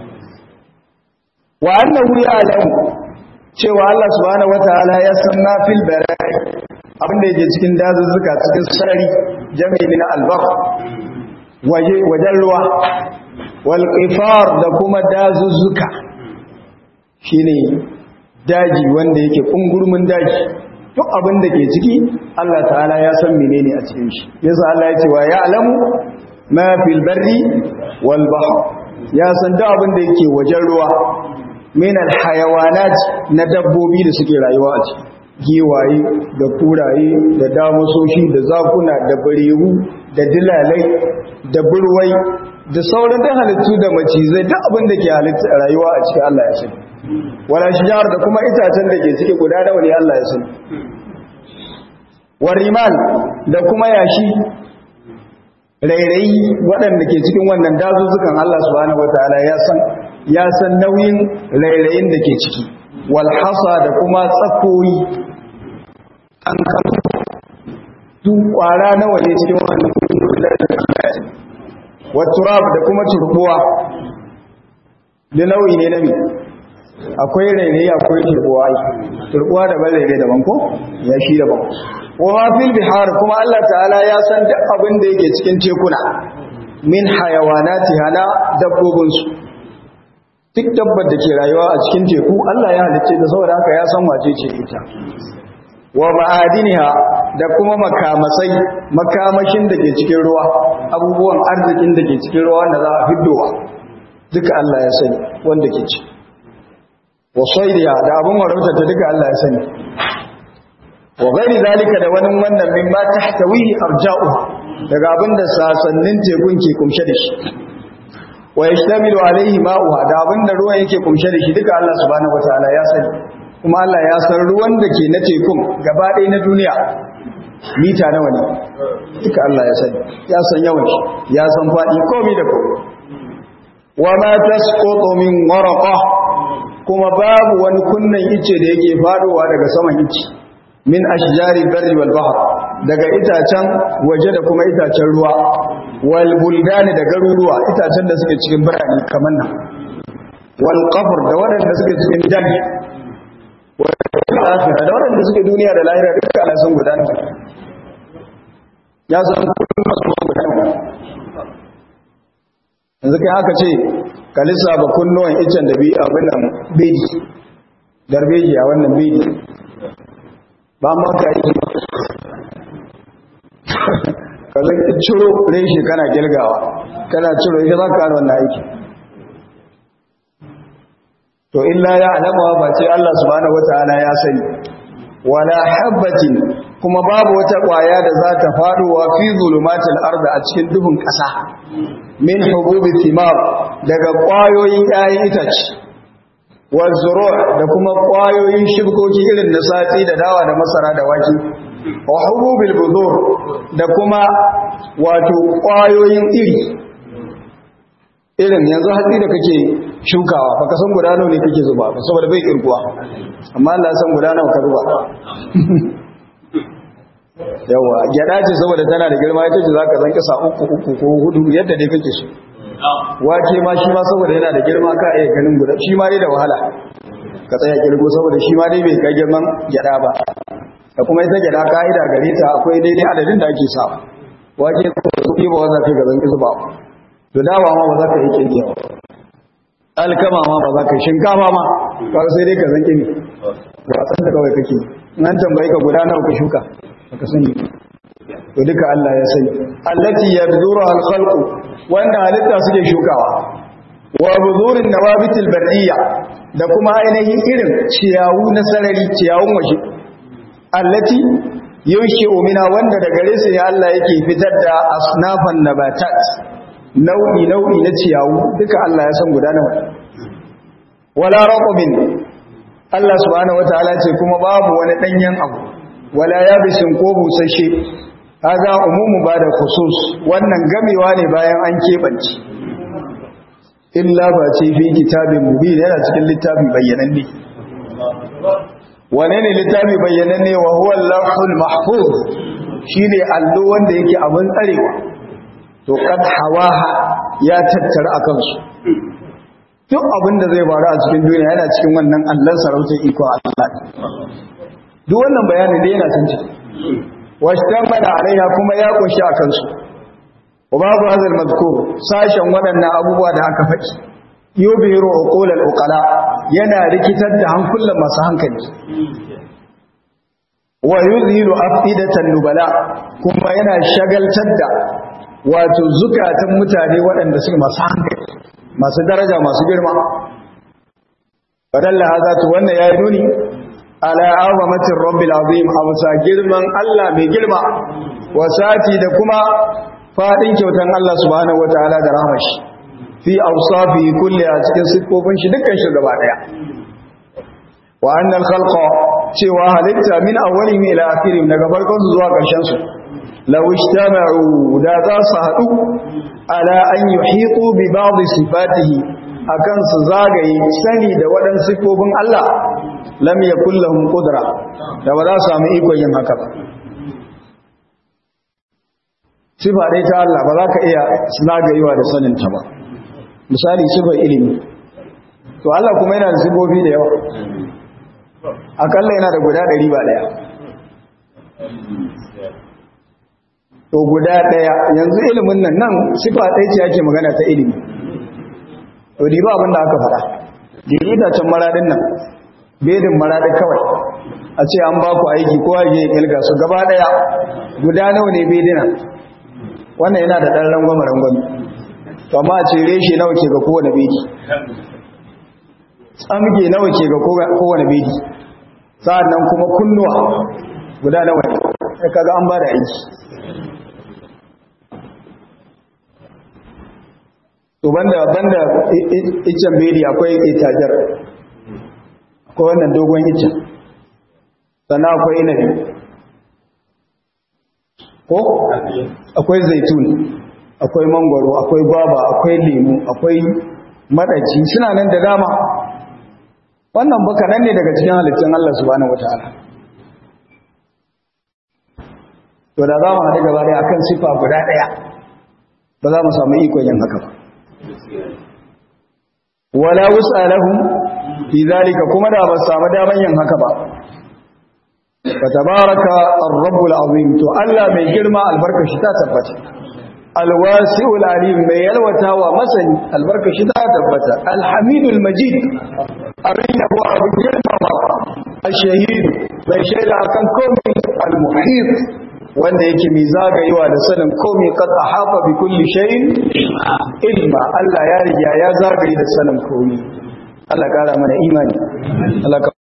wa annahu ya'lamu cewa Allah subhanahu wataala ya san ma fil barai abin da yake cikin dazuzzuka cikin sarari jami'i min albahr waje wajen ruwa wal qifar da kuma dazuzzuka shine daji wanda yake kungurmin daji duk abin da ke ciki Allah ta'ala ya san menene a cikin shi yasa Allah ya ce wa ya'lamu ma fil barri wal bahr ya san duk abin da yake wajen ruwa min al hayawanat na dabbobi da suke rayuwa a ciki giwaye da kuraye da damusoshi da zakuna da barewu da dilalai da burwai da sauran da halittu da macizai duk abin da ke halitta rayuwa a cikin Allah ya sani wala shijar da kuma itacen da ke ciki guda nawa ne Allah ya sani warimal da kuma yashi rairayi waɗanda ke cikin wannan dazuzzukan Allah subhanahu wataala ya san ya san nauyin rairayin da ke ciki wal hasa da kuma tsakoyi an kan duk kwara nawa ne cikin wannan wa turab da kuma turbuwa da nau'i ne na akwai rairayi akwai turbuwa turbuwa daban rairayi daban ko ya shi daban wa ma fil bihar kuma Allah ta'ala ya san duk abin da yake cikin tekuna min hayawanati hana dabbobin su duk dabbar da ke rayuwa a cikin teku Allah ya halicce da saboda haka ya san wace ce ita wa ma'adiniha da kuma makamasai makamashin da ke cikin ruwa abubuwan arzikin da ke cikin ruwa wanda za a fiddowa duka Allah ya sani wanda ke ci wa sayriya da abin warauta ta duka Allah ya sani wa ghairi zalika da wani wannan min ma tahtawihi arja'uha daga abinda sasannin tekun ke kumshe da shi wa yashtamilu alaihi ma'uha da abinda ruwan yake kumshe da shi duka Allah subhanahu wataala ya sani kuma Allah ya san ruwan da ke na tekun gaba ɗaya na duniya mita nawa ne duka Allah ya sani ya san yawan shi ya san faɗi komai da komai wa ma tasqutu min waraqa kuma babu wani kunnan ice da yake fadowa daga saman ice min ashjari barri wal bahr daga itacen waje da kuma itacen ruwa wal buldani da garuruwa itacen da suke cikin birane kamar nan wal qafr da waɗanda suke cikin daji wal akhirah da waɗanda suke duniya da lahira duka Allah sun gudana ya san kullum masu gudana yanzu kai haka ce ka lissafa kunnuwan icen da bi abin nan bedi darbeji a wannan bedi ba ma ka yi ka zan ciro reshe kana girgawa kana ciro ita za ka ƙara wannan aiki to illa ya alama ba ce Allah subhanahu wataala ya sani wala habbatin kuma babu wata ƙwaya da za ta faɗowa fi zulumatil arda a cikin duhun ƙasa min hububi thimar daga ƙwayoyin ƴaƴan itace wa zuru' da kuma ƙwayoyin shibkoki irin na sati da dawa da masara da wake wa hububil budur da kuma wato ƙwayoyin iri irin yanzu hatsi da kake shukawa baka san guda nawa ne kake zuba ba saboda bai kirkuwa amma Allah ya san guda nawa ka zuba yawa gyada ce saboda tana da girma ita ce zaka zan kasa uku uku ko hudu yadda dai kake so wake ma shi ma saboda yana da girma ka iya ganin guda shi ma dai da wahala ka tsaya kirgo saboda shi ma dai bai kai girman gyada ba da kuma ita gyada ka'ida gare ta akwai daidai adadin da ake sa wake ko su ba wanda kai ga zan kisa ba to dawa ma ba za ka yi kirki ba alkama ma ba za ka shinkafa ma kawai sai dai ka zan kimi ba san da kawai kake nan tambayi ka guda nawa ka shuka baka sani to duka Allah ya sani allati yabzuru al-khalqu wanda halitta suke shukawa wa buzurin nawabitil barriya da kuma ainihin irin ciyawu na sarari ciyawun waje allati yunshi'u mina wanda da gare su ne Allah yake fitar da asnafan nabatat nau'i nau'i na ciyawu duka Allah ya san guda nawa wala raqabin Allah subhanahu wataala ce kuma babu wani danyen abu wala yabisin ko busasshe haza umumu ba da khusus wannan gamewa ne bayan an keɓance illa ba ce fi kitabin mubin yana cikin littafi bayyananne wane ne littafi bayyananne wa huwa al-lawhul mahfuz shine allo wanda yake abin tsarewa to kad hawaha ya tattara akan su duk abin da zai faru a cikin duniya yana cikin wannan allon sarautar iko Allah duk wannan bayanin da yana san ciki washtamala alaiha kuma ya kunshi a kansu wa babu hazal mazkur sashen waɗannan abubuwa da aka faɗi yubiru uqul al-uqala yana rikitar da hankulan masu hankali wa yuzhiru afidatan nubala kuma yana shagaltar da wato zukatan mutane waɗanda suke masu hankali masu daraja masu girma fadalla haza to wannan yayi nuni ala azamatir rabbil azim amsa girman Allah mai girma wasati da kuma fadin kyautan Allah subhanahu wataala da rahmashi fi awsafi kulli a cikin sifofin shi dukkan shi gaba daya wa annal khalqa cewa halitta min awwalihim ila akhirihim daga farkon su zuwa karshen su law ijtama'u da za su hadu ala an yuhitu bi ba'd sifatihi akan su zagaye sani da waɗansu sifofin Allah lam yakul lahum qudra da ba za su samu ikon yin haka ba sifa dai ta Allah ba za ka iya zagayewa da sanin ta ba misali sifar ilimi to Allah kuma yana da sifofi da yawa akalla yana da guda ɗari ba ɗaya to guda ɗaya yanzu ilimin nan nan sifa ɗaya ce ake magana ta ilimi to diba abin da aka faɗa dini da can maradin nan bedin maradin kawai a ce an ba ku aiki kowa ya yi ilga su gaba ɗaya guda nawa ne bedina wannan yana da ɗan rangwame rangwame to amma a ce reshe nawa ke ga kowane bedi tsamge nawa ke ga kowane bedi sa'an nan kuma kunnuwa guda nawa ne kaga an ba da aiki to banda banda iccen bedi akwai itajar akwai wannan dogon iccen sannan akwai inabi ko akwai zaitun akwai mangwaro akwai gwaba akwai lemu akwai madaci suna nan da dama wannan baka nan ne daga cikin halittun Allah subhanahu wataala to da za mu haɗu gaba ɗaya akan sifa guda ɗaya ba za mu samu ikon yin haka ba wala wus'alahum fi zalika kuma da ba samu daman yin haka ba fa tabaraka ar-rabbul azim to Allah mai girma albarkashi ta tabbata alwasi'ul alim mai yalwata wa masani albarkashi ta tabbata alhamidul majid abin yabo abin girma ba ashahid mai shaida akan komai almuhit wanda yake mai zagayewa da sanin komai qad ahata bi kulli shay'in ilma Allah ya riga ya zagaye da sanin komai Allah kara mana imani Allah ka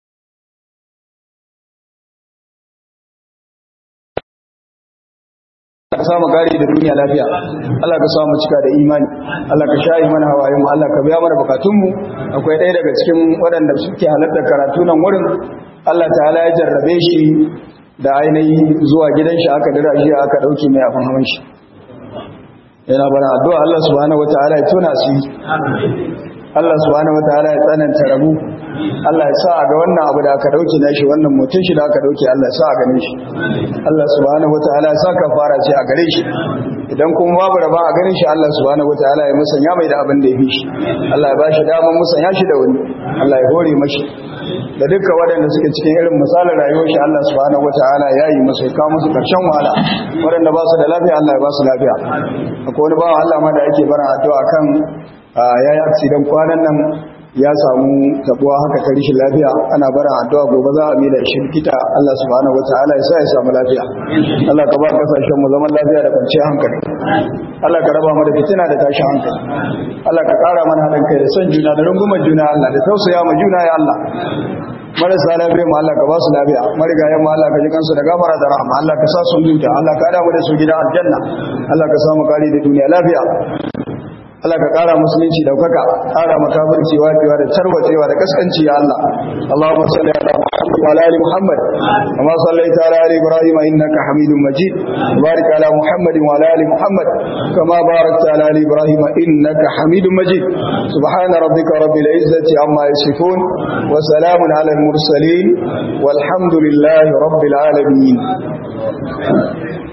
ka samu gari da duniya lafiya Allah ka samu cika da imani Allah ka shayi mana hawayen mu Allah ka biya mana bukatun mu akwai ɗaya daga cikin waɗanda suke halarta karatu nan wurin Allah ta'ala ya jarrabe shi da ainihi zuwa gidan shi aka dira shi aka dauke mai afan hawan shi yana bana addu'a Allah subhanahu wataala ya tona shi Allah subhanahu wataala ya tsananta rabu Allah ya sa a ga wannan abu da aka dauke na shi wannan mutum shi da aka dauke Allah ya sa a gane shi Allah subhanahu wataala ya sa kafara ce a gare shi idan kuma babu raba a ganin shi Allah subhanahu wataala ya musanya mai da abin da ya fi shi Allah ya bashi daman musanya shi da wani Allah ya hore mashi da dukkan waɗanda suke cikin irin misalin rayuwar shi Allah subhanahu wataala ya yi masa kawo musu karshen wahala waɗanda ba su da lafiya Allah ya ba su lafiya akwai wani bawan Allah ma da ake bara addu'a kan ya yi accident kwanan nan ya samu tabuwa haka ta rishin lafiya ana bara addu'a gobe za a mila shi kita Allah subhanahu wataala ya sa ya samu lafiya Allah ka ba kasashen mu zaman lafiya da kwanciyar hankali Allah ka raba mu da fitina da tashin hankali Allah ka kara mana haɗin kai da son juna da rungumar juna Allah da tausaya ma juna ya Allah marasa lafiya mu Allah ka ba su lafiya marigayen mu Allah ka ji kansu da gafara da rahama Allah ka sa su huta Allah ka damu da su gidan aljanna Allah ka samu kari da duniya lafiya Allah ka ƙara musulunci daukaka ƙara makafirci wajewa da tarwacewa da kaskanci ya Allah Allahumma salli ala Muhammad wa ala ali Muhammad kama sallaita ala ali Ibrahim innaka Hamidum Majid barik ala Muhammad wa ala ali Muhammad kama barakta ala ali Ibrahim innaka Hamidum Majid subhana rabbika rabbil izzati amma yasifun wa salamun ala al mursalin walhamdulillahi rabbil alamin